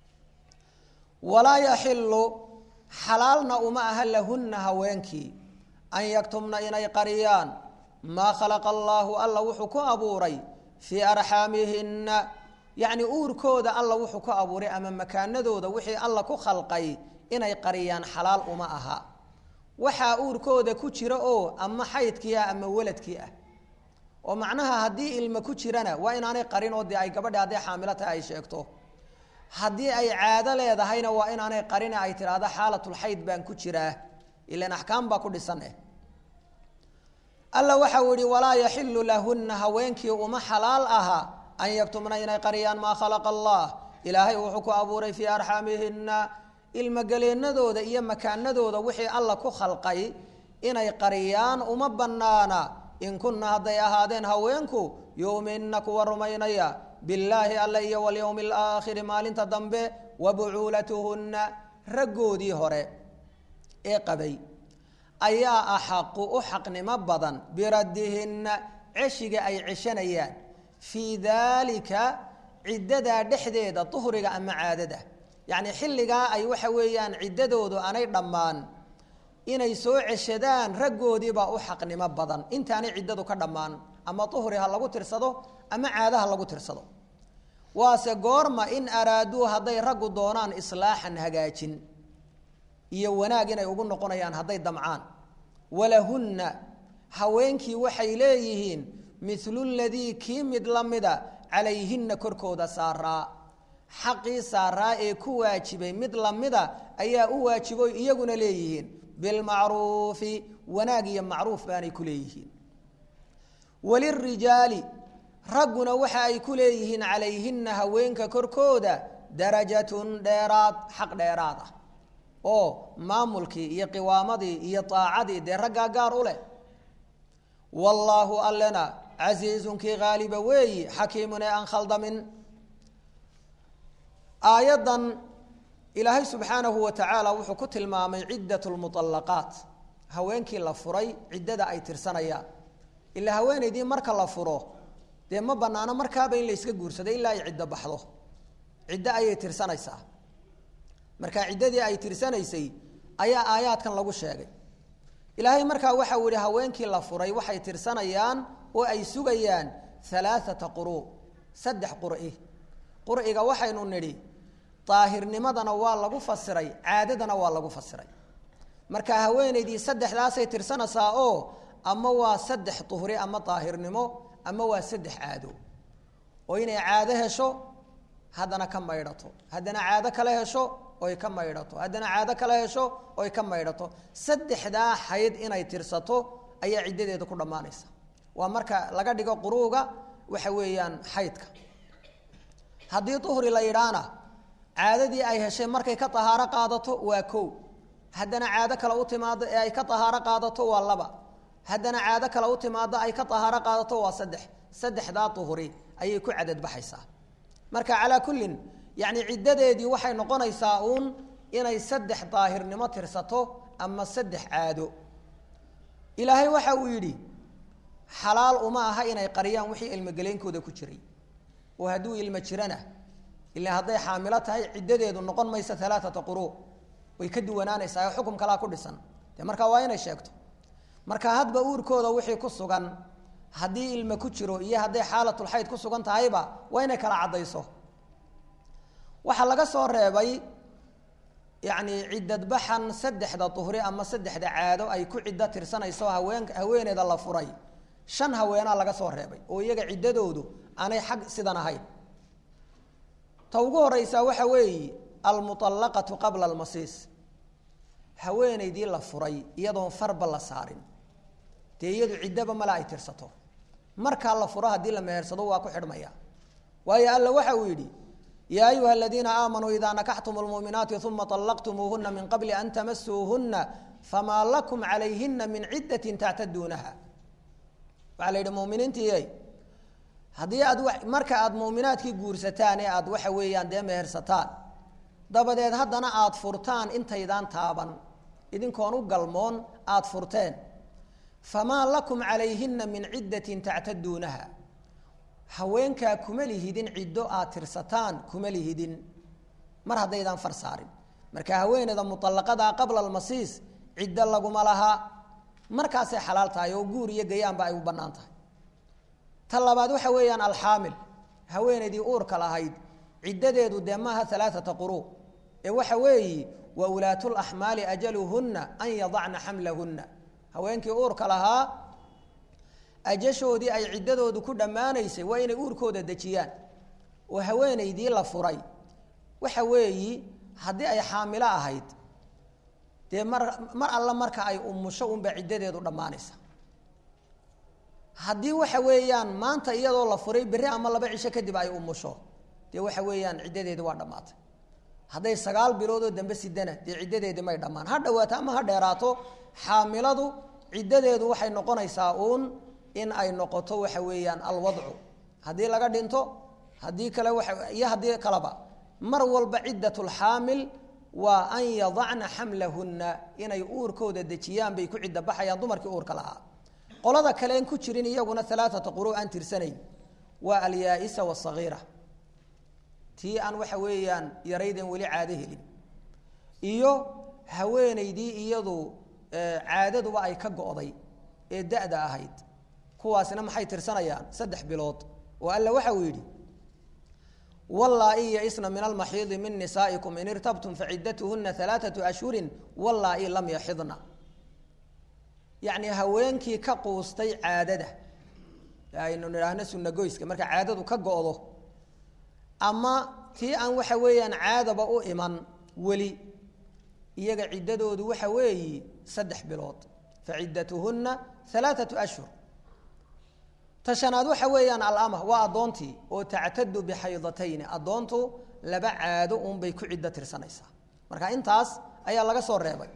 walaa yaxilu xalaalna uma aha lahunna haweenkii an yaktumna inay qariyaan maa khalaqa allaahu alla wuxuu ku abuuray fii arxaamihinna yacni uurkooda alla wuxuu ku abuuray ama makaanadooda wixii alla ku khalqay inay qariyaan xalaal uma aha waxaa uurkooda ku jira oo ama xaydkii ah ama waladkii ah oo macnaha haddii ilmo ku jirana waa inaanay qarin oo dee ay gabadhi hadday xaamilo tahay ay sheegto haddii ay caado leedahayna waa inaanay qarin ay tidhaahdo xaalatulxayd baan ku jiraa ilan axkaam baa ku dhisan eh alla waxau yihi walaa yaxilu lahunna haweenkii uma xalaal aha an yaktumna inay qariyaan maa khalaqa allah ilaahay wuxuu ku abuuray fii arxaamihinna ilmogeleenadooda iyo makaanadooda wixii alla ku khalqay inay qariyaan uma bannaana in kunna hadday ahaadeen haweenku yuuminna kuwa rumaynaya billaahi alle iyo walyowmi alaakhiri maalinta dambe wa bucuulatuhunna raggoodii hore ee qabay ayaa axaqu u xaqnimo badan biraddihinna ceshiga ay ceshanayaan fii daalika ciddadaa dhexdeeda duhriga ama caadada yacni xilligaa ay waxa weeyaan ciddadoodu aanay dhammaan inay soo ceshadaan raggoodiibaa u xaqnimo badan intaanay ciddadu ka dhammaan ama duhri ha lagu tirsado ama caada ha lagu tirsado waase goorma in araaduu hadday raggu doonaan islaaxan hagaajin iyo wanaag inay ugu noqonayaan hadday damcaan walahunna haweenkii waxay leeyihiin milu ladii kii mid la mida calayhinna korkooda saaraa xaqii saaraa ee ku waajibay mid lamida ayaa u waajibo iyaguna leeyihiin bilmacruufi wanaag iyo macruuf baanay ku leeyihiin walirijaali ragguna waxa ay ku leeyihiin calayhinna haweenka korkooda darajatun dheeraad xaq dheeraad ah oo maamulkii iyo qiwaamadii iyo aacadii dee raggaa gaar u leh wallaahu allena casiizunkii haaliba weeyi xakiimun ee aan khaldamin aayaddan ilaahay subxaanahu wa tacaala wuxuu ku tilmaamay ciddat lmuallaqaat haweenkii la furay ciddada ay tirsanayaan ilaa haweenaydii marka la furo dee ma banaano markaaba in la yska guursado ilaa ay ciddo baxdo ciddo ayay tirsanaysaa marka ciddadii ay tirsanaysay ayaa aayaadkan lagu sheegay ilaahay markaa waxau yihi haweenkii la furay waxay tirsanayaan oo ay sugayaan alaaata quru saddex qur'i qur'iga waxaynu nidhi daahirnimadana waa lagu fasiray caadadana waa lagu fasiray marka haweenaydii saddexdaasay tirsanaysaa oo ama waa saddex duhri ama daahirnimo ama waa saddex caado oo inay caado hesho haddana ka maydhato haddana caado kale hesho oy ka maydhato haddana caado kale hesho oy ka maydhato saddexdaa xayd inay tirsato ayaa ciddadeeda ku dhammaanaysa waa marka laga dhigo quruuga waxa weeyaan xaydka haddii duhri la yidhaana caadadii ay heshay markay ka tahaaro qaadato waa kow haddana caado kale u timaado ee ay ka tahaaro qaadato waa laba haddana caado kale u timaado ay ka tahaaro qaadato waa saddex saddexdaa duhri ayay ku cadadbaxaysaa marka calaa kullin yacni ciddadeedii waxay noqonaysaa uun inay saddex daahirnimo tirsato ama saddex caado ilaahay waxa uu yidhi xalaal uma aha inay qariyaan wixii ilmogeleynkooda ku jiray oo hadduu ilmo jirana ila hadday xaamilo tahay ciddadeedu noqon maysa alaaata quruu way ka duwanaanaysaa xukum kalaa ku dhisan dee markaa waa inay sheegto marka hadba uurkooda wixii ku sugan haddii ilmo ku jiro iyo hadday xaalatulxayd ku sugan tahayba waa inay kala caddayso waxaa laga soo reebay yacni ciddadbaxan saddexda duhri ama saddexda caado ay ku ciddo tirsanayso haween haweeneeda la furay shan haweenaa laga soo reebay oo iyaga ciddadoodu aanay xag sidan ahayn ta ugu horeysaa waxa weeye almuallaqatu qabla almasiis haweeneydii la furay iyadoon farba la saarin dee iyadu ciddaba male ay tirsato markaa la furo haddii la mehersado waa ku xidhmaya waayo alla waxa uu yidhi yaa ayuha aladiina aamanuu idaa nakaxtum lmuuminaati uma allaqtumuuhuna min qabli an tamasuuhuna famaa lakum calayhina min ciddatin tactaduunaha waxaa la yidhi muminiintii haddii aad marka aada muuminaadkii guursataan ee aad waxa weeyaan dee mehersataan dabadeed haddana aada furtaan intaydaan taaban idinkoon u galmoon aada furteen famaa lakum calayhina min ciddatin tactaduunaha haweenkaa kuma lihidin ciddo aad tirsataan kuma lihidin mar haddaydaan far saarin marka haweeneyda muallaqadaa qabla almasiis ciddo laguma laha markaasay xalaal tahay oo guur iyo gayaanba ay u bannaan tahay ta labaad waxa weeyaan alxaamil haweeneydii uurka lahayd ciddadeedu dee maaha alaaata quruu ee waxa weeyi wa ulaatulaxmaali ajaluhunna an yadacna xamlahunna haweenkii uurka lahaa ajashoodii ay ciddadoodu ku dhammaanaysay waa inay uurkooda dejiyaan oo haweeneydii la furay waxa weeyi haddii ay xaamilo ahayd dee mar mar alla marka ay umusho unba ciddadeedu dhammaanaysa haddii waxa weeyaan maanta iyadoo la furay berri ama laba cisho kadib ay umusho dee waxa weeyaan ciddadeedi waa dhammaatay hadday sagaal biloodoo dambe sidana dee ciddadeedi may dhammaan ha dhawaato ama ha dheeraato xaamiladu ciddadeedu waxay noqonaysaa uun in ay noqoto waxa weeyaan alwadcu haddii laga dhinto haddii kale waa iyo haddii kaleba mar walba ciddat lxaamil waa an yadacna xamlahunna inay uurkooda dejiyaan bay ku cidda baxayaan dumarkii uurka lahaa qolada kale en ku jirin iyaguna alaaata quru aan tirsanayn waa alyaa-isa wasagiira tii aan waxa weeyaan yarayden weli caado helin iyo haweeneydii iyadu caadaduba ay ka go'day ee da-da ahayd kuwaasina maxay tirsanayaan saddex bilood oo alla waxa uu yidhi wallaa-i yaisna min almaxiidi min nisaa'ikum in irtabtum faciddatuhuna alaaatu ashhurin wallaa-i lam yaxidna yacni haweenkii ka quustay caadada aynu nidhaahno sunagoyska marka caadadu ka go'do ama tii aan waxa weeyaan caadaba u iman weli iyaga ciddadoodu waxa weeyi saddex bilood faciddatuhunna alaaatu ashhur ta shanaad waxa weeyaan alama waa addoontii oo tactadu bixaydatayni addoontu laba caado unbay ku ciddo tirsanaysaa marka intaas ayaa laga soo reebay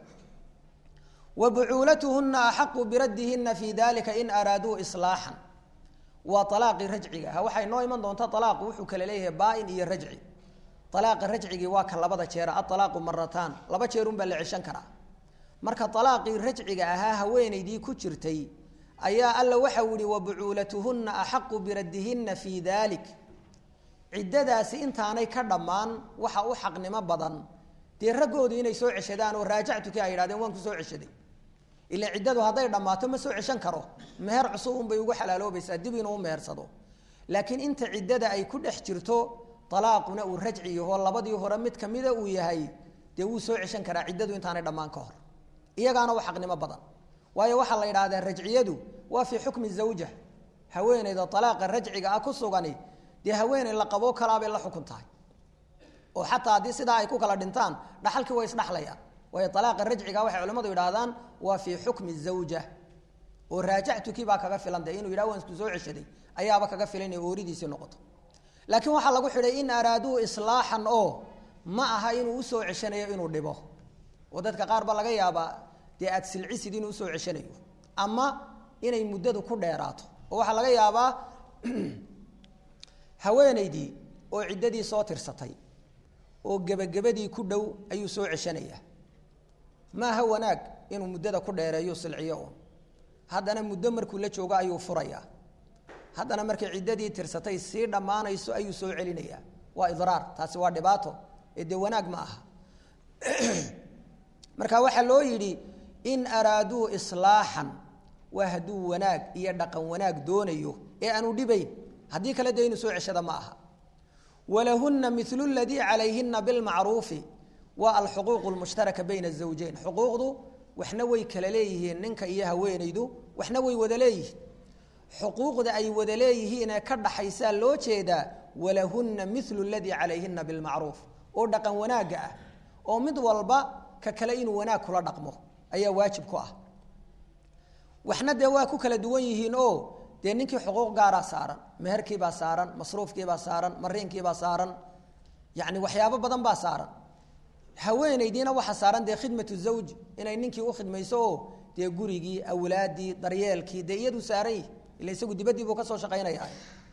wa bucuulatuhuna axaqu biraddihinna fii dalika in araaduu islaaxan waa alaaqii rajciga ah waxay noo iman doonta alaaqu wuxuu kala leeyahay baa-in iyo rajci alaaqa rajcigii waa ka labada jeera aalaaqu marataan laba jeerun baa la ceshan karaa marka alaaqii rajciga ahaa haweeneydii ku jirtay ayaa alla waxau yihi wabucuulatuhunna axaqu biraddihinna fii dalik ciddadaasi intaanay ka dhammaan waxa u xaqnimo badan dee raggoodu inay soo ceshadaan oo raajactukii ay yidhahdeen waan ku soo ceshaday ila ciddadu hadday dhammaato ma soo ceshan karo meher cusub unbay ugu xalaaloobaysaa dib inuu mehersado laakiin inta ciddada ay ku dhex jirto alaaquna uu rajci yaho labadii hore mid kamida uu yahay dee wuu soo ceshan karaa ciddadu intaanay dhammaan ka hor iyagaana u xaqnimo badan waayo waxaa la yidhahdaa rajciyadu waa fii xukmi zawja haweeneyda alaaqa rajciga ah ku sugani dee haweeney la qaboo kalaabay la xukun tahay oo xataa haddii sidaa ay ku kala dhintaan dhaxalkii way isdhaxlayaan waayo alaaqa rajciga waxay culimmadu yidhahdaan waa fii xukmi zawja oo raajactukii baa kaga filan de inuu yidhah waan isku soo ceshaday ayaaba kaga filan inay ooridiisii noqoto laakiin waxaa lagu xidhay in araaduu islaaxan oo ma aha inuu usoo ceshanayo inuu dhibo oo dadka qaar ba laga yaabaa dee aad silcisid inuu usoo ceshanayo ama inay muddadu ku dheeraato oo waxaa laga yaabaa haweeneydii oo ciddadii soo tirsatay oo gebagabadii ku dhow ayuu soo ceshanaya maaha wanaag inuu muddada ku dheereeyo silciyo un haddana muddo markuu la joogo ayuu furayaa haddana markay ciddadii tirsatay sii dhammaanayso ayuu soo celinayaa waa idraar taasi waa dhibaato ee dee wanaag ma aha marka waxaa loo yidhi in araaduu islaaxan waa hadduu wanaag iyo dhaqan wanaag doonayo ee aanu dhibayn haddii kale dee inuu soo ceshada ma aha walahuna milu ladii calayhina bilmacruufi waa alxuquuq lmushtaraka bayna azawjeyn xuquuqdu waxna way kala leeyihiin ninka iyo haweenaydu waxna way wada leeyihiin xuquuqda ay wada leeyihiin ee ka dhaxaysaa loo jeedaa walahuna milu ladii calayhina bilmacruuf oo dhaqan wanaagga ah oo mid walba ka kale inuu wanaag kula dhaqmo ayaa waajib ku ah waxna dee waa ku kala duwan yihiin oo dee ninkii xuquuq gaaraa saaran meherkiibaa saaran masruufkiibaa saaran mariinkiibaa saaran yani waxyaabo badan baa saaran haweenaydiina waxaa saaran dee khidmatu zawj inay ninkii u khidmayso oo dee gurigii awlaadii daryeelkii dee iyadu saaran yihi ila isagu dibaddii buu kasoo shaqaynaya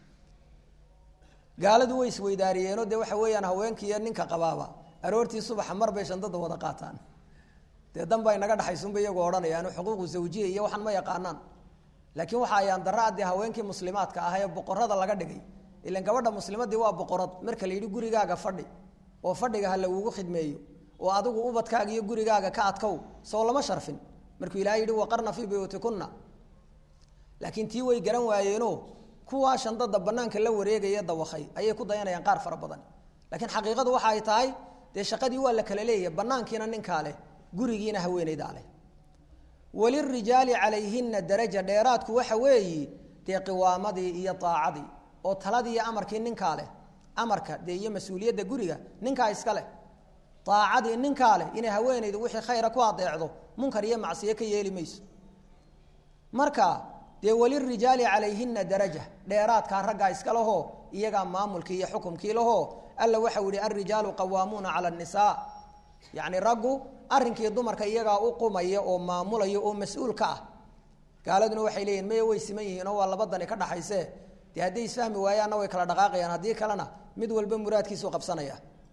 gaaladu way isweydaariyeenoo dee waxa weeyaan haweenkiiyo ninka qabaaba aroortii subaxa mar bay shandada wada qaataan dee danba inaga dhexaysunba iyagoo odhanayaano xuquuqu zawjiya iyo waxaan ma yaqaanaan laakiin waxa ayaan darra dee haweenkii muslimaadka ah ee boqorada laga dhigay ilan gabadha muslimadii waa boqorad marka la yidhi gurigaaga fadhi oo fadhiga ha lagugu khidmeeyo oo adigu ubadkaaga iyo gurigaaga ka adkow soo lama sharfin markuu ilahay yihi waqarna fii buyuutikunna laakiin tii way garan waayeeno kuwaa shandada banaanka la wareegaya dawakay ayay ku dayanayaan qaar fara badan laakiin xaqiiqadu waxa ay tahay dee shaqadii waa la kala leeyahay banaankiina ninkaa leh gurigiina haweeneydaa leh walirijaali calayhina daraja dheeraadku waxa weeyi dee qiwaamadii iyo aacadii oo taladii iyo amarkii ninkaa leh amarka dee iyo mas-uuliyadda guriga ninkaa iska leh aacadii ninkaa leh inay haweeneydu wixii khayra ku adeecdo munkar iyo macsiyo ka yeeli mayso marka dee walirijaali calayhina daraja dheeraadkaa raggaa iska lahoo iyagaa maamulkii iyo xukumkii lahoo alla waxau yihi alrijaalu qawaamuuna cala nisaa yacni raggu arrinkii dumarka iyagaa u qumaya oo maamulaya oo mas-uul ka ah gaaladuna waxay leeyihin maya way siman yihiin oo waa labadani ka dhaxayse dee hadday isfahmi waayaanna way kala dhaqaaqayaan haddii kalena mid walba muraadkiisu qabsanaya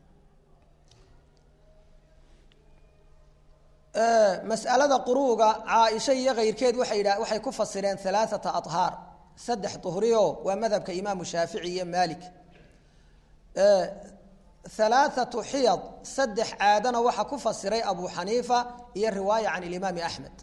masalada quruuga caaisha iyo keyrkeed waxay dha waxay ku fasireen alaaata ahaar saddex uhriyo waa madhabka imaamu shaafici iyo maalik alaaatu xiyad saddex caadana waxaa ku fasiray abu xaniifa iyo riwaaya can ilimaami axmed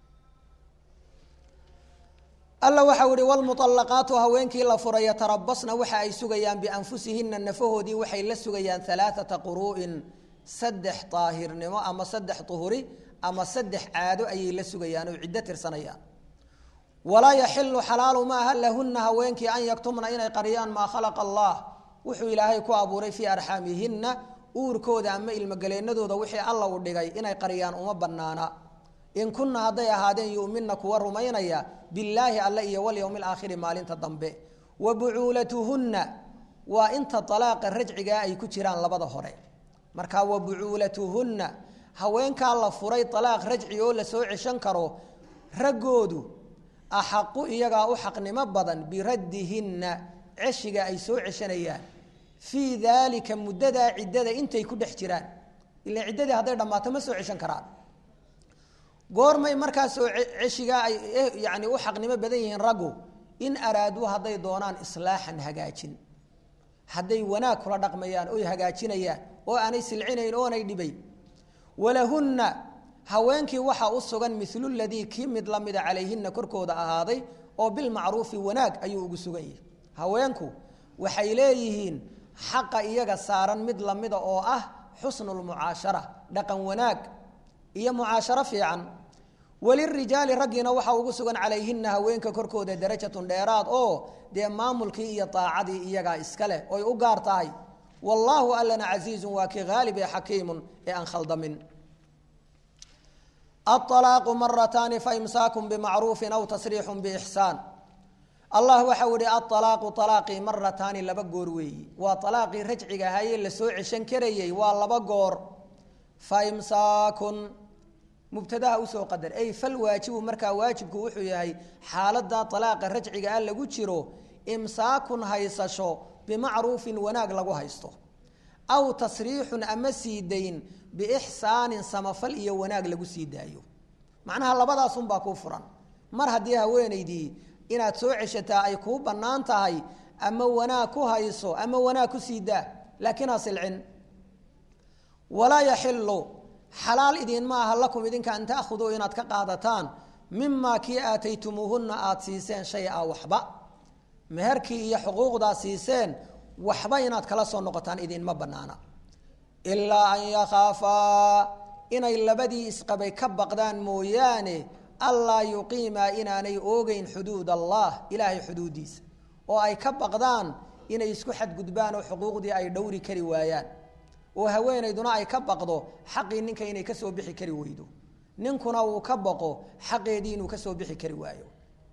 alla waxau ihi wlmualaqaatu haweenkii la furay yatarabasna waxa ay sugayaan bianfusihina nafahoodii waxay la sugayaan alaaata quru'in saddex daahirnimo ama saddex uhuri ama saddex caado ayay la sugayaan oo ciddo tirsanayaan walaa yaxilu xalaalu maaha lahuna haweenkii an yaktumna inay qariyaan maa khalaqa allah wuxuu ilaahay ku abuuray fii arxaamihina uurkooda ama ilmogaleenadooda wixii alla u dhigay inay qariyaan uma banaana in kunna hadday ahaadeen yumina kuwa rumaynaya billaahi alle iyo walyowmi alaakhiri maalinta dambe wa bucuulatuhunna waa inta alaaqa rajcigaa ay ku jiraan labada hore marka wa bucuulatuhunna haweenkaa la furay alaaq rajci oo lasoo ceshan karo raggoodu axaqu iyagaa u xaqnimo badan biraddihinna ceshiga ay soo ceshanayaan fii daalika muddadaa ciddada intay ku dhex jiraan ila ciddadii hadday dhammaato ma soo ceshan karaan goormay markaasoo ceshigaa ay yani u xaqnimo badan yihiin raggu in araaduu hadday doonaan islaaxan hagaajin hadday wanaag kula dhaqmayaan oy hagaajinayaan oo aanay silcinayn oonay dhibayn walahunna haweenkii waxaa u sugan milu ladii kii mid lamida calayhina korkooda ahaaday oo bilmacruufi wanaag ayuu ugu sugan yahay haweenku waxay leeyihiin xaqa iyaga saaran mid lamida oo ah xusnulmucaashara dhaqan wanaag iyo mucaasharo fiican walirijaali raggiina waxaa ugu sugan calayhina haweenka korkooda darajatun dheeraad oo dee maamulkii iyo daacadii iyagaa iska leh oy u gaar tahay wallaahu allana casiizun waa kii haalib ee xakiimun ee aan khaldamin aalaaqu marataani faimsaakun bimacruufin aw tasriixun biixsaan allah waxau ihi aalaaqu alaaqii marataani laba goor weeyi waa alaaqii rajciga ahaayee lasoo ceshan karayey waa laba goor faimsaakun mubtadaha usoo qadar ay fal waajibu markaa waajibku wuxuu yahay xaalada alaaqa rajciga ah lagu jiro imsaakun haysasho bimacruufin wanaag lagu haysto aw tasriixun ama sii dayn biixsaanin samafal iyo wanaag lagu sii daayo macnaha labadaasunbaa kuu furan mar haddii haweenaydii inaad soo ceshataa ay kuu bannaan tahay ama wanaag ku hayso ama wanaag ku sii daa laakiin ha silcin walaa yaxilu xalaal idinma aha lakum idinka an taahuduu inaad ka qaadataan mimaa kii aataytumuuhunna aada siiseen shay a waxba meherkii iyo xuquuqdaa siiseen waxba inaad kala soo noqotaan idinma banaana ilaa an yakhaafaa inay labadii isqabay ka baqdaan mooyaane allaa yuqiimaa inaanay oogeyn xuduud allah ilaahay xuduudiisa oo ay ka baqdaan inay isku xadgudbaan oo xuquuqdii ay dhowri kari waayaan oo haweenayduna ay ka baqdo xaqii ninka inay kasoo bixi kari weydo ninkuna uu ka baqo xaqeedii inuu kasoo bixi kari waayo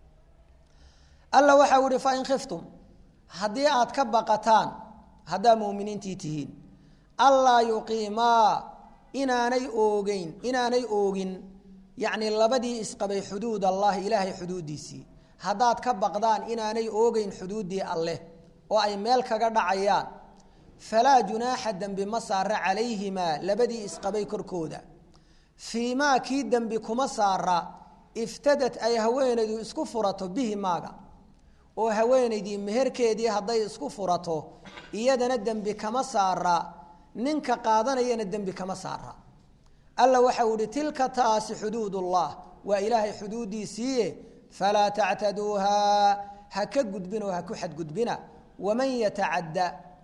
alla waxau ihi fain khiftum haddii aad ka baqataan haddaa muuminiintii tihiin allaa yuqiimaa inaanay oogeyn inaanay oogin yacni labadii isqabay xuduud allahi ilaahay xuduuddiisii haddaad ka baqdaan inaanay oogeyn xuduuddii alleh oo ay meel kaga dhacayaan falaa junaaxa dembi ma saara calayhimaa labadii isqabay korkooda fii maa kii dembi kuma saara iftadad ay haweenaydu isku furato bihi maaga oo haweenaydii meherkeedii hadday isku furato iyadana dembi kama saara ninka qaadanayana dembi kama saara alla waxau ihi tilka taasi xuduudullah waa ilaahay xuduuddiisiiye falaa tactaduuhaa ha ka gudbin oo ha ku xadgudbina waman yatacadda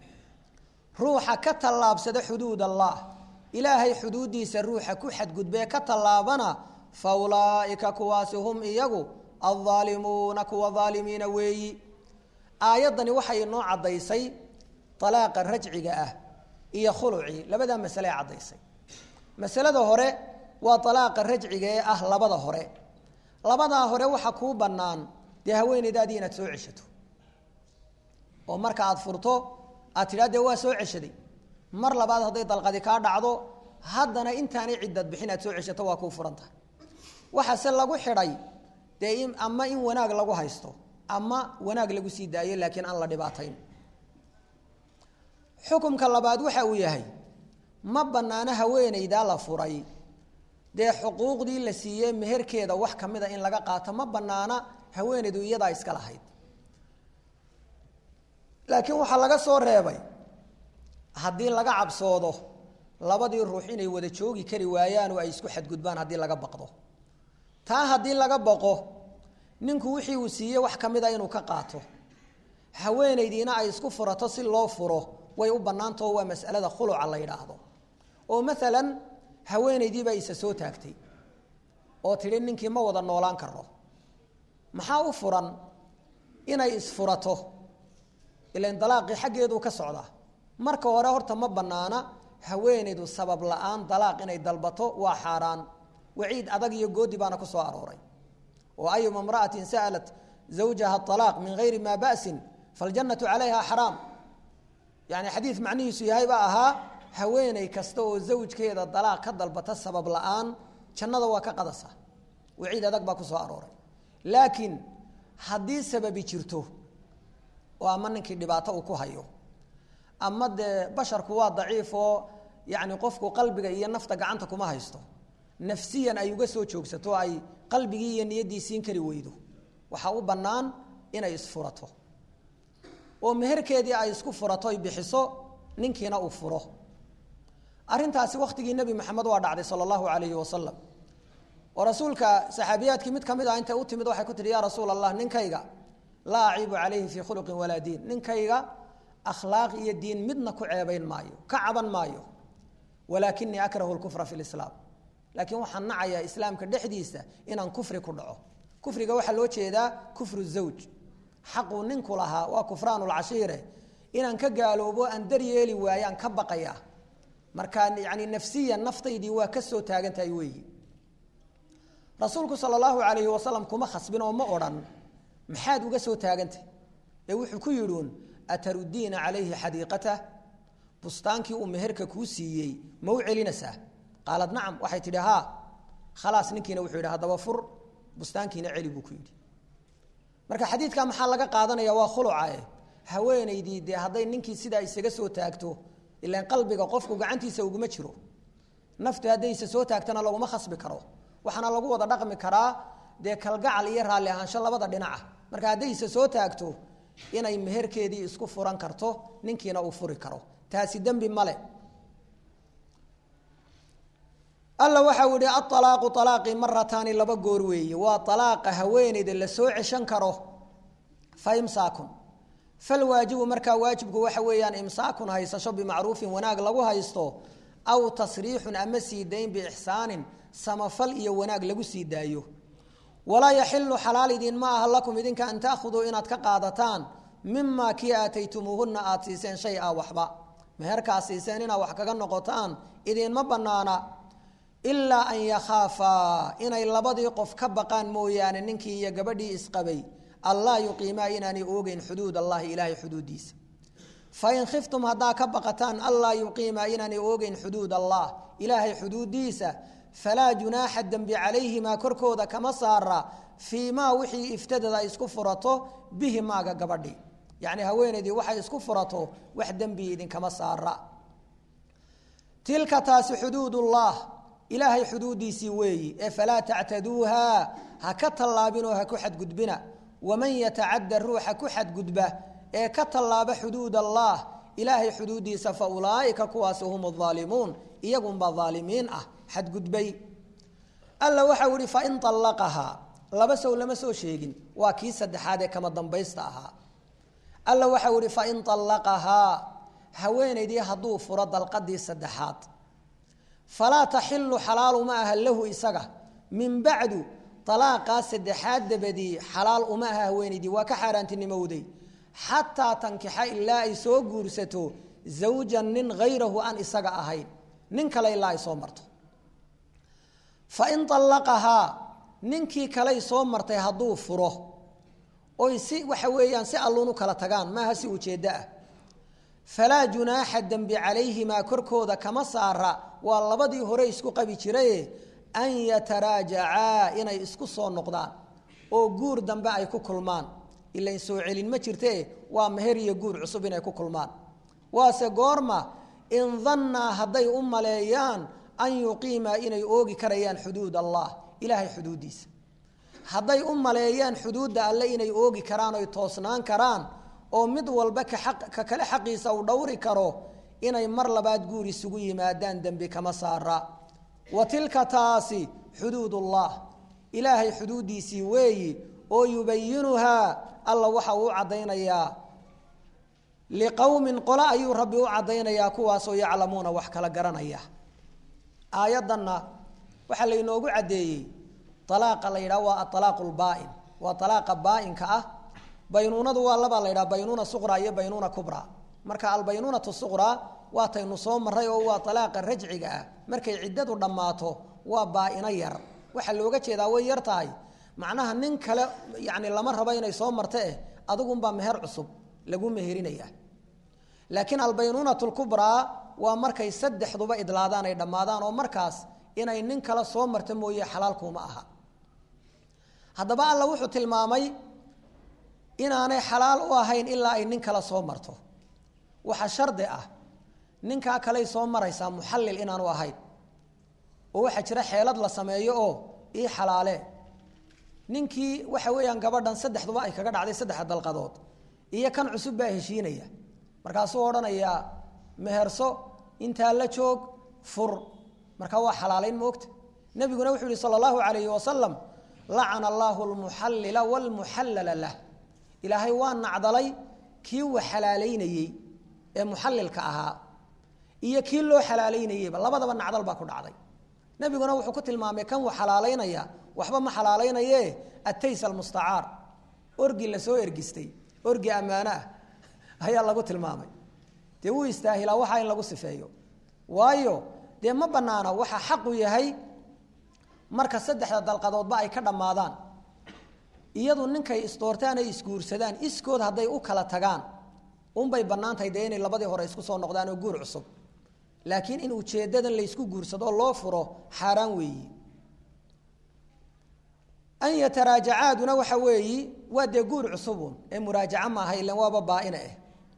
ruuxa ka tallaabsada xuduud allah ilaahay xuduuddiisa ruuxa ku xadgudbee ka tallaabana fa ulaa'ika kuwaasi hum iyagu aldaalimuuna kuwa daalimiina weeyi aayaddani waxay inoo caddaysay alaaqa rajciga ah iyo khulucii labadaa masale ee caddaysay masalada hore waa alaaqa rajciga ee ah labada hore labadaa hore waxa kuu bannaan dee haweeneydaadii inaad soo ceshato oo marka aada furto aad tidhaa dee waa soo ceshaday mar labaad hadday dalqadi kaa dhacdo haddana intaanay ciddad bixin aad soo ceshato waa kuu furan tahay waxaase lagu xidhay dee ama in wanaag lagu haysto ama wanaag lagu sii daayo laakiin aan la dhibaatayn xukumka labaad waxa uu yahay ma bannaano haweeneydaa la furay dee xuquuqdii la siiyey meherkeeda wax ka mida in laga qaato ma bannaana haweeneydu iyadaa iska lahayd laakiin waxaa laga soo reebay haddii laga cabsoodo labadii ruux inay wada joogi kari waayaan oo ay isku xadgudbaan haddii laga baqdo taa haddii laga baqo ninku wixii uu siiyey wax ka mid a inuu ka qaato haweenaydiina ay isku furato si loo furo way u bannaantao waa mas'alada khuluca la yidhaahdo oo maalan haweenaydii baa isa soo taagtay oo tidhi ninkii ma wada noolaan karo maxaa u furan inay isfurato ilan dalaaqii xaggeeduu ka socdaa marka hore horta ma bannaana haweenaydu sabab la-aan dalaaq inay dalbato waa xaaraan waciid adag iyo goodi baana ku soo arooray oo ayuma imra'atin sa'alat zawjaha alaaq min gayri maa ba'sin faljannatu calayha xaraam yani xadiid macnihiisu yahay baa ahaa haweeney kasta oo zawjkeeda dalaaq ka dalbata sabab la-aan jannada waa ka qadasa waciid adag baa ku soo arooray laakiin haddii sababi jirto oo ama ninkii dhibaato uu ku hayo ama dee basharku waa daciif oo yani qofku qalbiga iyo nafta gacanta kuma haysto nafsiyan ay uga soo joogsato ay qalbigii iyo niyaddii siin kari weydo waxaa u bannaan inay isfurato oo meherkeedii ay isku furato ay bixiso ninkiina uu furo arrintaasi wakhtigii nebi maxamed waa dhacday sala allahu calayhi wasalam oo rasuulka saxaabiyaadkii mid ka mid ah intay u timid waxay ku tihi yaa rasuul allah ninkayga laa aciibu calayhi fii khuluqin walaa diin ninkayga akhlaaq iyo diin midna ku ceebayn maayo ka caban maayo walaakinii akrahu lkufra fi lislaam laakiin waxaan nacayaa islaamka dhexdiisa inaan kufri ku dhaco kufriga waxaa loo jeedaa kufru zawj xaquu ninku lahaa waa kufraan lcashiire inaan ka gaaloobo aan daryeeli waayaan ka baqaya markaa yani nafsiyan naftaydii waa ka soo taagan tahay weeyi rasuulku sal allahu alayhi wasalam kuma khasbin oo ma odhan maxaad uga soo taagantah ee wuxuu ku yidhuun atarudiina calayhi xadiiqatah bustaankii uu meherka kuu siiyey ma u celinaysaa qaalad nacam waxay tidhi haa khalaas ninkiina wuxuu yidhi haddaba fur bustaankiina celi buu ku yidhi marka xadiidka maxaa laga qaadanaya waa khulucae haweenaydii dee hadday ninkii sidaa isaga soo taagto ilaan qalbiga qofku gacantiisa uguma jiro naftu hadday isa soo taagtana laguma khasbi karo waxaana lagu wada dhaqmi karaa dee kalgacal iyo raalli ahaansho labada dhinaca marka hadday isa soo taagto inay meherkeedii isku furan karto ninkiina uu furi karo taasi dembi male alla waxau ihi aalaaqu alaaqii marataani laba goor weeye waa alaaqa haweeneyda la soo ceshan karo fa imsaakun falwaajibu markaa waajibku waxa weeyaan imsaakun haysasho bimacruufin wanaag lagu haysto aw tasriixun ama sii dayn biixsaanin samafal iyo wanaag lagu sii daayo walaa yaxilu xalaal idin ma aha lakum idinka an taahuduu inaad ka qaadataan mimaa kii aataytumuuhuna aad siiseen shay a waxba meherkaa siiseen inaad wax kaga noqotaan idinma banaana ilaa an yakhaafaa inay labadii qof ka baqaan mooyaane ninkii iyo gabadhii isqabay allaa yuqiimaa inaanay oogeyn xuduud allahi ilaahay xuduudiisa fain khiftum haddaa ka baqataan allaa yuqiimaa inaanay oogeyn xuduud allah ilaahay xuduudiisa falaa junaaxa dembi calayhimaa korkooda kama saara fii maa wixii iftadada ay isku furato bihi maaga gabadhi yacni haweenaydii waxay isku furato wax dembi idinkama saara tilka taasi xuduudullah ilaahay xuduudiisii weeyi ee falaa tactaduuha ha ka tallaabinoo ha ku xadgudbina waman yatacadda ruuxa ku xadgudba ee ka tallaaba xuduud allah ilaahay xuduudiisa fa ulaa'ika kuwaasi hum aalimuun iyagunbaa aalimiin ah xadgudbay alla waxau ihi fain allaqahaa laba sow lama soo sheegin waa kii saddexaad ee kama dambaysta ahaa alla waxau ihi fain allaqahaa haweenaydii hadduu furo dalqadii saddexaad falaa taxilu xalaal uma aha lahu isaga min bacdu alaaqaa saddexaad dabadii xalaal uma aha haweenaydii waa ka xaaraantinimowday xataa tankixa ilaa ay soo guursato zawjan nin hayrahu aan isaga ahayn nin kale ilaa ay soo marto fain allaqahaa ninkii kaley soo martay hadduu furo oy si waxa weeyaan si alluun u kala tagaan maaha si ujeeddo ah falaa junaaxa dembi calayhimaa korkooda kama saara waa labadii hore isku qabi jiraye an yataraajacaa inay isku soo noqdaan oo guur dambe ay ku kulmaan ilain soo celin ma jirte waa meher iyo guur cusub inay ku kulmaan waase goorma in dannaa hadday u maleeyaan an yuqiimaa inay oogi karayaan xuduud allah ilaahay xuduuddiisa hadday u maleeyaan xuduudda alle inay oogi karaan oy toosnaan karaan oo mid walba ka kale xaqiisa uu dhowri karo inay mar labaad guur isugu yimaadaan dembi kama saara wa tilka taasi xuduudullah ilaahay xuduuddiisii weeyi oo yubayinuhaa alla waxa uu caddaynayaa liqowmin qole ayuu rabbi u caddaynayaa kuwaasoo yaclamuuna wax kala garanaya aayaddanna waxaa laynoogu caddeeyey alaaqa la yidhaha waa aalaaqu lbaain waa alaaqa baainka ah baynuunadu waa labaa la yidhaha baynuuna suqra iyo baynuuna kubra marka albaynuunatu suqra waataynu soo maray oo waa alaaqa rajciga ah markay ciddadu dhammaato waa baa-ino yar waxaa looga jeedaa way yar tahay macnaha nin kale yani lama rabo inay soo marta eh adigunbaa meher cusub lagu meherinaya laakiin albaynuunatu lkubraa waa markay saddexduba idlaadaan ay dhammaadaan oo markaas inay nin kale soo marta mooye xalaalkuuma aha haddaba alla wuxuu tilmaamay inaanay xalaal u ahayn ilaa ay nin kale soo marto waxaa shardi ah ninkaa kaley soo maraysaa muxallil inaanu ahayn oo waxaa jira xeelad la sameeyo oo ii xalaale ninkii waxa weeyaan gabadhan saddexduba ay kaga dhacday saddexa dalqadood iyo kan cusub baa heshiinaya markaasuu odhanayaa meherso intaa la joog fur markaa waa xalaalayn moogta nebiguna wuxuu yihi sala allahu calayhi wasalam lacana allaahu lmuxallila waalmuxallala lah ilaahay waa nacdalay kii wax xalaalaynayey ee muxallilka ahaa iyo kii loo xalaalaynayeyba labadaba nacdal baa ku dhacday nebiguna wuxuu ku tilmaamay kan wax xalaalaynaya waxba ma xalaalaynaye atays almustacaar orgi lasoo ergistay orgi ammaano ah ayaa lagu tilmaamay dee wuu istaahilaa waxaa in lagu sifeeyo waayo dee ma banaana waxa xaqu yahay marka saddexda dalqadoodba ay ka dhammaadaan iyadu ninkay isdoortaan ay isguursadaan iskood hadday u kala tagaan unbay bannaan tahay dee inay labadii hore isku soo noqdaan oo guur cusub laakiin in ujeeddadan laysku guursado oo loo furo xaaraan weeyi an yataraajacaaduna waxa weeyi waa dee guur cusubun ee muraajaca maaha ilan waaba baa-ina ah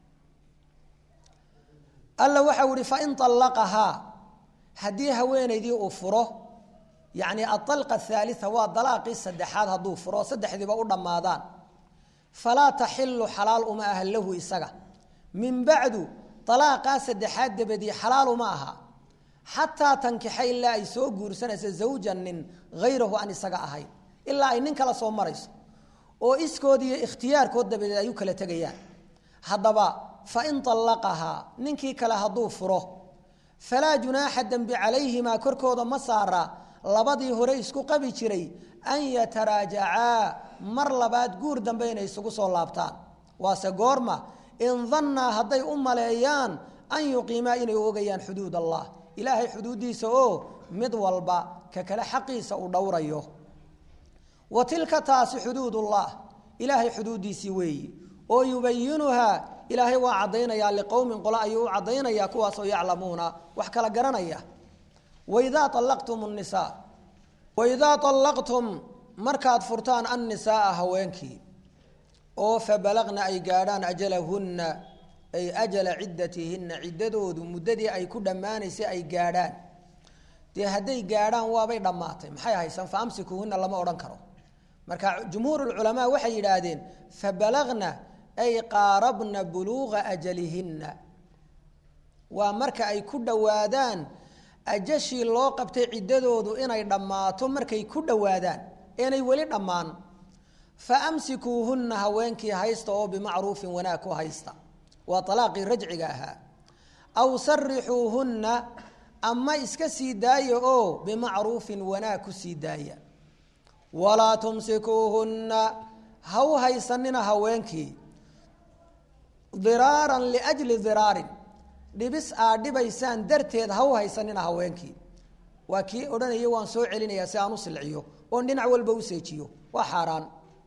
alla waxau ihi fain allaqahaa haddii haweenaydii uu furo yacni aطalqa athaalia waa dalaaqii saddexaad hadduu furo saddexdiiba u dhammaadaan falaa taxilu xalaal uma aha lahu isaga min bacdu alaaqaa saddexaad dabadii xalaal uma aha xataa tankixa ilaa ay soo guursanayso zawjan nin hayrahu aan isaga ahayn ilaa ay nin kala soo marayso oo iskood iyo ikhtiyaarkood dabadeed ay u kala tegayaan haddaba fain allaqahaa ninkii kale hadduu furo falaa junaaxa dembi calayhimaa korkooda ma saara labadii hore isku qabi jiray an yataraajacaa mar labaad guur dambe inay isugu soo laabtaan waase goorma in dannaa hadday u maleeyaan an yuqiimaa inay ogayaan xuduud allah ilaahay xuduuddiisa oo mid walba ka kale xaqiisa uu dhowrayo wa tilka taasi xuduudullah ilaahay xuduuddiisii weeyi oo yubayinuhaa ilaahay waa caddaynayaa liqowmin qolo ayuu u caddaynayaa kuwaasoo yaclamuuna wax kala garanaya waidaa allaqtum nisaa waidaa allaqtum markaad furtaan annisaaa haweenkii oo fabalaqna ay gaadhaan ajalahunna ay ajala ciddatihinna ciddadoodu muddadii ay ku dhammaanaysay ay gaadhaan dee hadday gaadhaan waabay dhammaatay maxay haysan fa amsikuuhunna lama odhan karo marka jumhuur culamaa waxay yidhaahdeen fabalaqna ay qaarabna buluuqa ajalihinna waa marka ay ku dhowaadaan ajashii loo qabtay ciddadoodu inay dhammaato markay ku dhowaadaan eenay weli dhammaan fa amsikuuhunna haweenkii haysta oo bimacruufin wanaag ku haysta waa alaaqii rajciga ahaa aw sarixuuhunna ama iska sii daaya oo bimacruufin wanaag ku sii daaya walaa tumsikuuhunna ha u haysanina haweenkii diraaran liajli diraarin dhibis aad dhibaysaan darteed ha u haysanina haweenkii waa kii odhanaya waan soo celinayaa si aan u silciyo oon dhinac walba u seejiyo waa xaaraan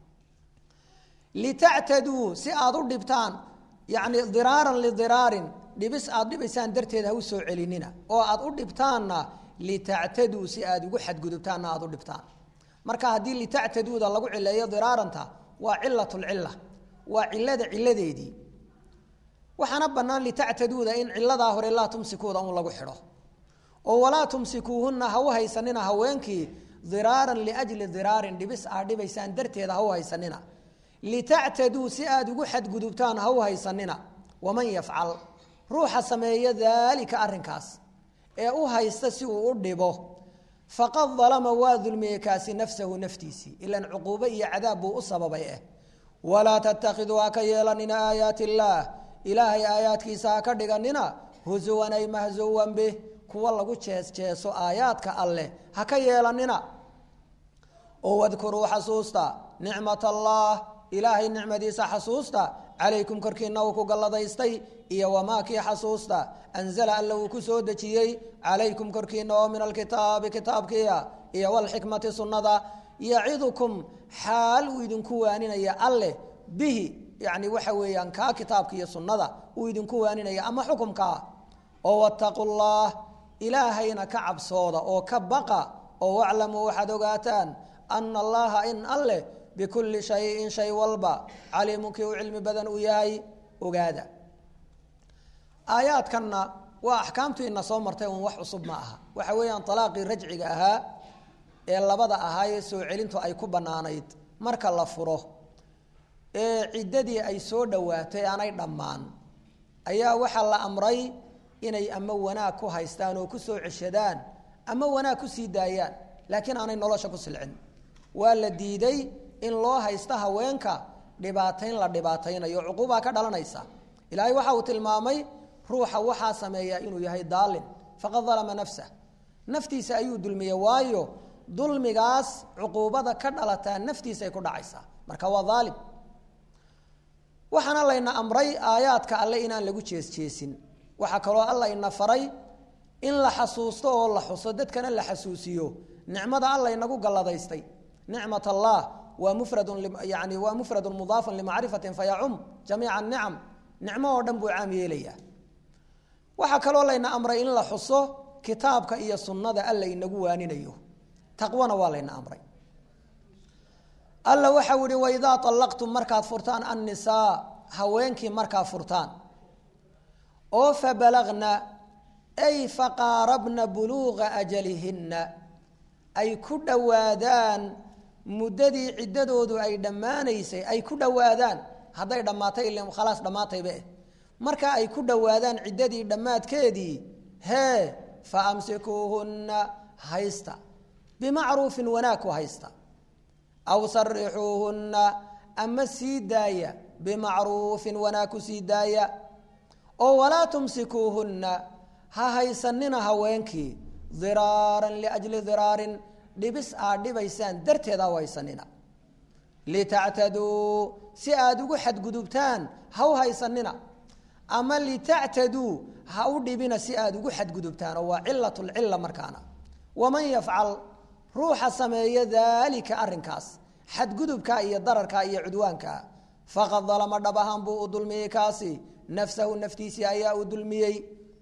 litactaduu si aad u dhibtaan yacni diraaran lidiraarin dhibis aad dhibaysaan darteed ha u soo celinina oo aad u dhibtaanna litactaduu si aad ugu xadgudubtaanna aad u dhibtaan marka haddii litactaduuda lagu cileeyo diraaranta waa cilatulcila waa cilada ciladeedii waxaana bannaan litactaduuda in ciladaa hore laa tumsikuuda un lagu xidho oo walaa tumsikuuhunna ha u haysanina haweenkii diraaran liajli diraarin dhibis aad dhibaysaan darteeda ha u haysanina litactaduu si aad ugu xadgudubtaan ha u haysanina waman yafcal ruuxa sameeya daalika arrinkaas ee u haysta si uu u dhibo faqad dalama waa dulmiyey kaasi nafsahu naftiisii ilan cuquubo iyo cadaab buu u sababay ah walaa tattakhiduu ha ka yeelanina aayaati illaah ilaahay aayaadkiisa ha ka dhiganina husuwan ay mahsuwan bih kuwa lagu jees jeeso aayaadka alleh ha ka yeelanina oo wadkuruu xasuusta nicmat allah ilaahay nicmadiisa xasuusta calaykum korkiina uu ku galladaystay iyo wamaa kii xasuusta anzala alla uu ku soo dejiyey calaykum korkiina oo min alkitaabi kitaabkiia iyo walxikmati sunnada yacidukum xaal uu idinku waaninaya alleh bihi yani waxa weeyaan kaa kitaabka iyo sunnada uu idinku waaninaya ama xukumkaa oo wattaqu llah ilaahayna ka cabsooda oo ka baqa oo waclamuu waxaad ogaataan ana allaha in alleh bikulli shayin shay walba caliimun kii u cilmi badan uu yahay ogaada aayaadkanna waa axkaamtu ina soo martay un wax cusub ma aha waxa weeyaan alaaqii rajciga ahaa ee labada ahaayee soo celintu ay ku bannaanayd marka la furo ee ciddadii ay soo dhowaatay aanay dhammaan ayaa waxaa la amray inay ama wanaag ku haystaan oo ku soo ceshadaan ama wanaag ku sii daayaan laakiin aanay nolosha ku silcin waa la diiday in loo haysto haweenka dhibaatayn la dhibaataynayo cuquubaa ka dhalanaysa ilaahay waxa uu tilmaamay ruuxa waxaa sameeyaa inuu yahay daalin faqad dalama nafsah naftiisa ayuu dulmiyey waayo dulmigaas cuquubada ka dhalataa naftiisay ku dhacaysaa marka waa daalim waxaana layna amray aayaadka alle inaan lagu jeesjeesin waxaa kaloo alla ina faray in la xasuusto oo la xuso dadkana la xasuusiyo nicmada alla inagu galladaystay nicmat allah waa mufradun yani waa mufradun mudaafun limacrifatin fayacum jamiica nicam nicmo oo dhan buu caam yeelayaa waxaa kaloo layna amray in la xuso kitaabka iyo sunnada alla inagu waaninayo taqwana waa layna amray alla waxau ihi waidaa allaqtum markaad furtaan annisaa haweenkii markaa furtaan oo fabalagna ay faqaarabna buluuqa ajalihinna ay ku dhowaadaan muddadii ciddadoodu ay dhammaanaysay ay ku dhowaadaan hadday dhammaatay il khalaas dhammaatayba eh marka ay ku dhowaadaan ciddadii dhammaadkeedii hee fa amsikuuhunna haysta bimacruufin wanaag ku haysta aw sarixuuhunna ama sii daaya bimacruufin wanaag ku sii daaya oo walaa tumsikuuhunna ha haysanina haweenkii diraaran liajli diraarin dhibis aad dhibaysaan darteed ha u haysanina litactaduu si aada ugu xadgudubtaan ha u haysanina ama litactaduu ha u dhibina si aada ugu xadgudubtaan oo waa cilat lcila markaana waman yafcal ruuxa sameeya daalika arrinkaas xadgudubka iyo dararka iyo cudwaanka faqad dalama dhab ahaan buu u dulmiyey kaasi nafsahu naftiisii ayaa u dulmiyey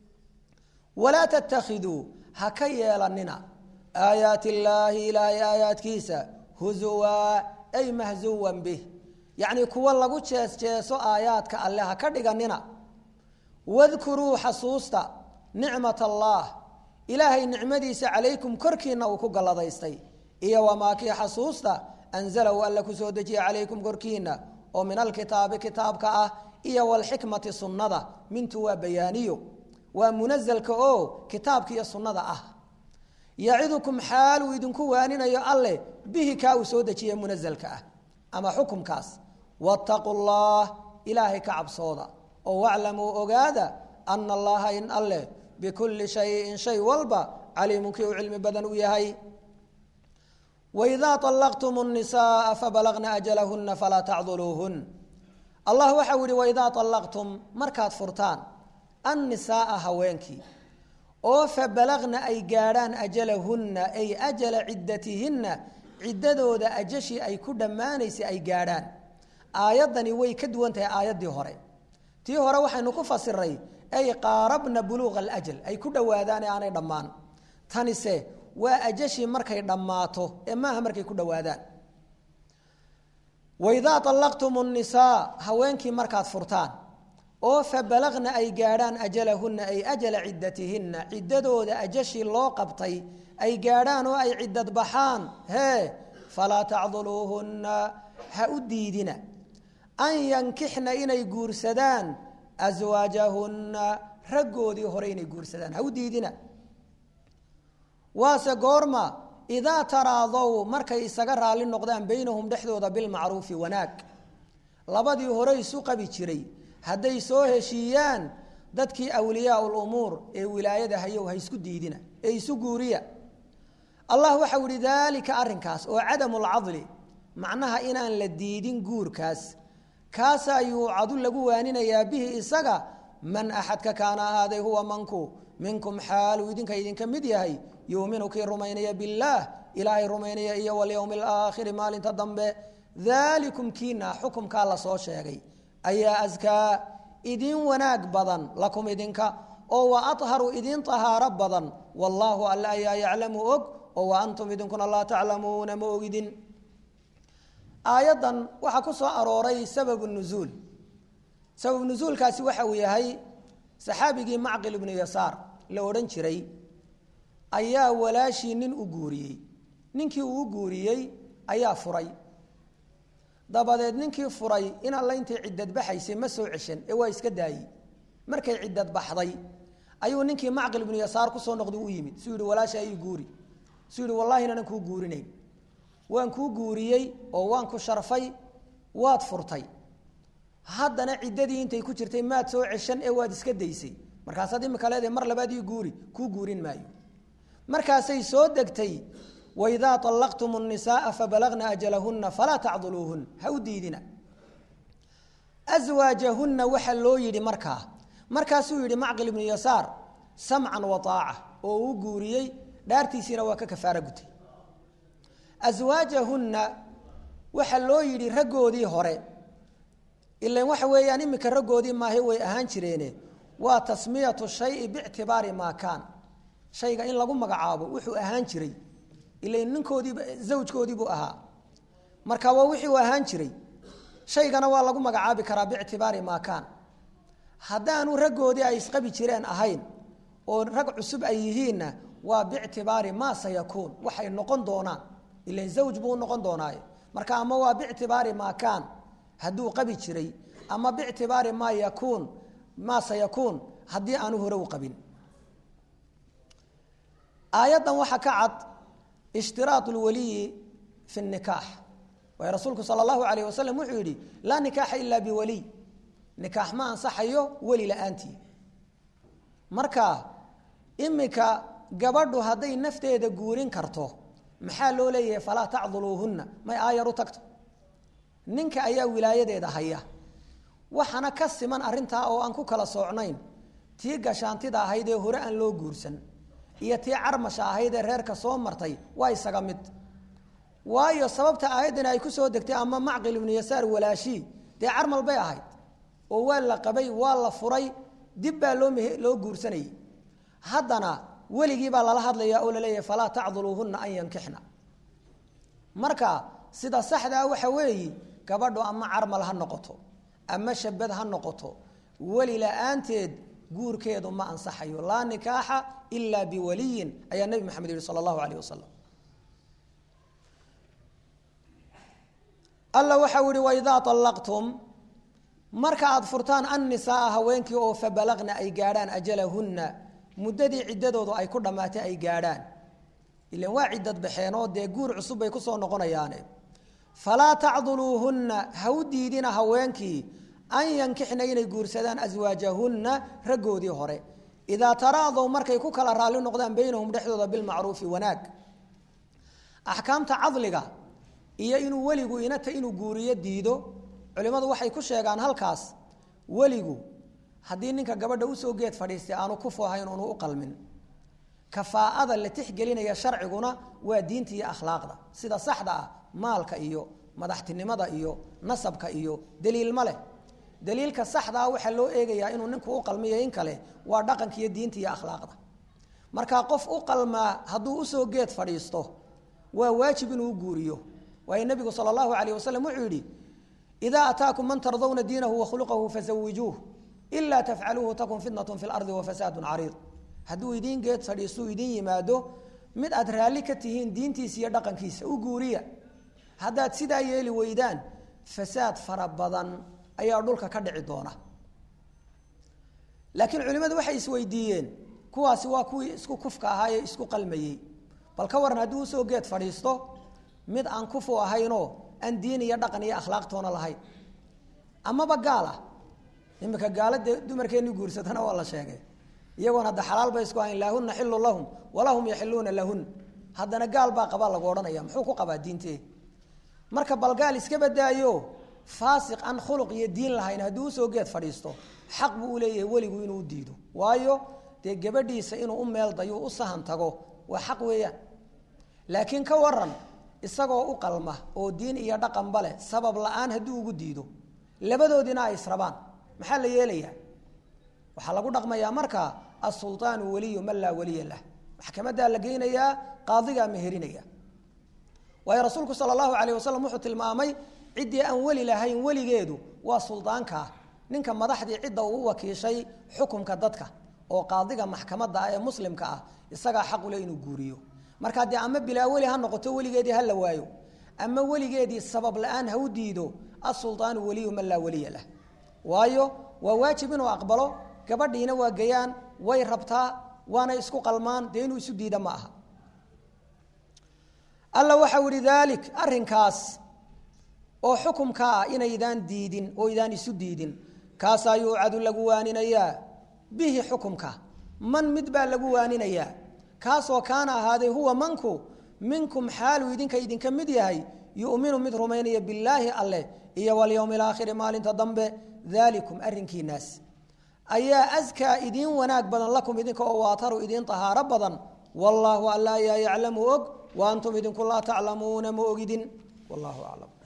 walaa tattakhiduu ha ka yeelanina aayaati illaahi ilaahay aayaadkiisa huzuwaa ay mahzuwan bih yacnii kuwa lagu jees jeeso aayaadka alle ha ka dhiganina wadkuruu xasuusta nicmat allaah ilaahay nicmadiisa calaykum korkiina uu ku galladaystay iyo wamaa kii xasuusta anzalahu alla ku soo dejiya calaykum korkiina oo min alkitaabi kitaabka ah iyo walxikmati sunnada mintu waa bayaaniyo waa munazalka oo kitaabka iyo sunnada ah yacidukum xaal uu idinku waaninayo alleh bihi kaa uu soo dejiye munazalka ah ama xukumkaas wattaquu llah ilaahay ka cabsooda oo waclamuu ogaada ana allaha in alleh bikulli shayin shay walba caliimun kii uu cilmi badan u yahay waidaa allaqtum nisaaa fabalagna ajalahuna falaa tacduluuhun allah waxau yihi waidaa allaqtum markaad furtaan annisaaa haweenkii oo fabalagna ay gaadhaan ajalahunna ay ajala ciddatihinna ciddadooda ajashii ay ku dhammaanaysay ay gaadhaan aayaddani way ka duwan tahay aayaddii hore tii hore waxaynu ku fasiray ay qaarabna buluuqa alajal ay ku dhowaadaan ee aanay dhammaan tanise waa ajashii markay dhammaato ee maaha markay ku dhowaadaan waidaa allaqtum nnisaa haweenkii markaad furtaan oo fabalagna ay gaadhaan ajalahunna ay ajala ciddatihinna ciddadooda ajashii loo qabtay ay gaadhaan oo ay ciddad baxaan hee falaa tacduluuhunna ha u diidina an yankixna inay guursadaan aswaajahunna raggoodii hore inay guursadaan ha u diidina waase goorma idaa taraadow markay isaga raalli noqdaan baynahum dhexdooda bilmacruufi wanaag labadii hore isu qabi jiray hadday soo heshiiyaan dadkii awliyaa lumuur ee wilaayada hayow ha isku diidina ee isu guuriya allah waxau ihi daalika arrinkaas oo cadamu lcadli macnaha inaan la diidin guurkaas kaasaa yuucadu lagu waaninayaa bihi isaga man axadka kaana ahaaday huwa manku minkum xaaluu idinka idinka mid yahay yuuminu kii rumaynaya billaah ilaahay rumaynaya iyo walyowmi alaakhiri maalinta dambe daalikum kiina xukumkaa lasoo sheegay ayaa askaa idin wanaag badan lakum idinka oo wa aharu idin tahaaro badan wallaahu alla ayaa yaclamu og oo wa antum idinkuna laa taclamuuna ma ogidin aayaddan waxaa ku soo arooray sababu nuzuul sabab nuzuulkaasi waxa uu yahay saxaabigii macqil ibnu yasaar la odhan jiray ayaa walaashii nin u guuriyey ninkii uu u guuriyey ayaa furay dabadeed ninkii furay in alla intay ciddad baxaysay ma soo ceshan ee waa iska daayey markay ciddad baxday ayuu ninkii macqil ibnu yasaar kusoo noqday u yimid suu yihi walaasha ii guuri suu yihi wallahi inaanan kuu guurinayn waan kuu guuriyey oo waan ku sharfay waad furtay haddana ciddadii intay ku jirtay maad soo ceshan ee waad iska daysay markaasaad imika leedahay mar labaad ii guuri kuu guurin maayo markaasay soo degtay waidaa allaqtum الnisaaa fabalagna ajalahuna falaa tacduluuhun ha u diidina aswaajahunna waxa loo yidhi markaa markaasuu yidhi macqil ibnu yasaar samcan wa aaca oo uu guuriyey dhaartiisiina waa ka kafaara gutay aswaajahunna waxaa loo yidhi raggoodii hore ilan waxa weeyaan iminka raggoodii maahe way ahaan jireene waa tasmiyatu shayi bictibaari maa kaan shayga in lagu magacaabo wuxuu ahaan jiray ilan ninkoodiiba zawjkoodiibuu ahaa marka waa wixii uu ahaan jiray shaygana waa lagu magacaabi karaa bictibaari maa kaan haddaanu raggoodii ay isqabi jireen ahayn oo rag cusub ay yihiinna waa bictibaari maa sayakuun waxay noqon doonaan ilan zawj buu noqon doonaaye marka ama waa bictibaari maa kaan hadduu qabi jiray ama bictibaari maa yakuun maa sayakuun haddii aanu hore u qabin aayaddan waxaa ka cad ishtiraat lwaliyi fi nikaax waayo rasuulku sala allahu alayh wasalam wuxuu yidhi laa nikaaxa ilaa biwaliy nikaax ma ansaxayo weli la-aantii marka imika gabadhu hadday nafteeda guurin karto maxaa loo leeyahay falaa tacduluuhunna may aayar u tagto ninka ayaa wilaayadeeda haya waxaana ka siman arintaa oo aan ku kala soocnayn tii gashaantida ahayd ee hore aan loo guursan iyo tii carmasha ahayd ee reerka soo martay waa isaga mid waayo sababta aayaddani ay ku soo degtay ama macqil ibnu yasaar walaashii dee carmal bay ahayd oo waa la qabay waa la furay dib baa loo mh loo guursanayay haddana weligii baa lala hadlayaa oo laleeyahay falaa tacduluuhunna an yankixna marka sida saxdaa waxa weeyi gabadhu ama carmal ha noqoto ama shabad ha noqoto weli la-aanteed guurkeedu ma ansaxayo laa nikaaxa ilaa biwaliyin ayaa nebi maxamed yihi sala allahu alayh wasalam alla waxau ihi waidaa allaqtum marka aada furtaan annisaaa haweenkii oo fabalagna ay gaadhaan ajalahunna muddadii ciddadoodu ay ku dhammaatay ay gaadhaan ilan waa ciddad baxeenoo dee guur cusub bay kusoo noqonayaane falaa tacduluuhunna ha u diidina haweenkii an yankixna inay guursadaan aswaajahunna raggoodii hore idaa taraadow markay ku kala raalli noqdaan beynahum dhexdooda bilmacruufi wanaag axkaamta cadliga iyo inuu weligu inata inuu guuriyo diido culimmadu waxay ku sheegaan halkaas weligu haddii ninka gabadha usoo geed fadhiistay aanu ku foohayn unu u qalmin kafaa'ada la tixgelinaya sharciguna waa diinta iyo akhlaaqda sida saxda ah maalka iyo madaxtinimada iyo nasabka iyo daliil ma leh daliilka saxdaa waxaa loo eegayaa inuu ninku u qalmiyo in kale waa dhaqanka iyo diinta iyo akhlaaqda marka qof u qalmaa hadduu usoo geed fadhiisto waa waajib inuu u guuriyo waayo nebigu sala allahu alayh wasalam wuxuu yidhi idaa ataakum man tardawna diinahu wakhluqahu fasawijuuh ilaa tafcaluuhu takun fitnatun fi lardi wafasaadun cariid hadduu idiin geed fadhiistuu idiin yimaado mid aad raalli ka tihiin diintiisa iyo dhaqankiisa u guuriya haddaad sidaa yeeli weydaan fasaad fara badan ayaa dhulka ka dhici doona laakiin culimmadu waxay isweydiiyeen kuwaasi waa kuwii isku kufka ahaa ee isku qalmayey bal ka waran haddii usoo geed fadhiisto mid aan kufu ahaynoo aan diin iyo dhaqan iyo akhlaaqtoona lahayn amaba gaal ah imika gaalade dumarkeennii guursatana waa la sheegay iyagoona hadda xalaal bay isku hayn laahuna xilu lahum walahum yaxiluuna lahun haddana gaal baa qabaa lagu odhanaya muxuu ku qabaa diintee marka bal gaal iska badaayo faasiq aan khuluq iyo diin lahayn haddii usoo geed fadhiisto xaq buu u leeyahay weligu inuu u diido waayo dee gabadhiisa inuu u meel dayo u sahan tago waa xaq weeyaan laakiin ka waran isagoo u qalma oo diin iyo dhaqanba leh sabab la-aan haddii ugu diido labadoodina ay israbaan maxaa la yeelayaa waxaa lagu dhaqmayaa marka asulطaanu waliyu man laa waliya lah maxkamadaa la geynayaa qaadigaa meherinaya waayo rasuulku sala allahu alayh wasalam wuxuu tilmaamay ciddii aan weli lahayn weligeedu waa suldaankaa ninka madaxdii cidda uu u wakiishay xukumka dadka oo qaadiga maxkamadda ah ee muslimka ah isagaa xaqule inuu guuriyo markaa dee ama bilaa weli ha noqoto weligeedii ha la waayo ama weligeedii sabab la-aan ha u diido asulطaanu waliyu man laa waliya lah waayo waa waajib inuu aqbalo gabadhiina waa gayaan way rabtaa waana isku qalmaan dee inuu isu diida ma aha alla waxau ihi daalik arrinkaas oo xukumka ah inaydaan diidin oo idaan isu diidin kaasaa yuucadu lagu waaninayaa bihi xukumka man mid baa lagu waaninayaa kaasoo kaana ahaaday huwa manku minkum xaaluu idinka idinka mid yahay yuminu mid rumaynaya billaahi alleh iyo walyowmi alaakhiri maalinta dambe daalikum arrinkiinaas ayaa askaa idiin wanaag badan lakum idinka oo waataru idiin tahaaro badan wallaahu alla ayaa yaclamu og wa antum idinku laa taclamuuna ma ogidin wallahu aclam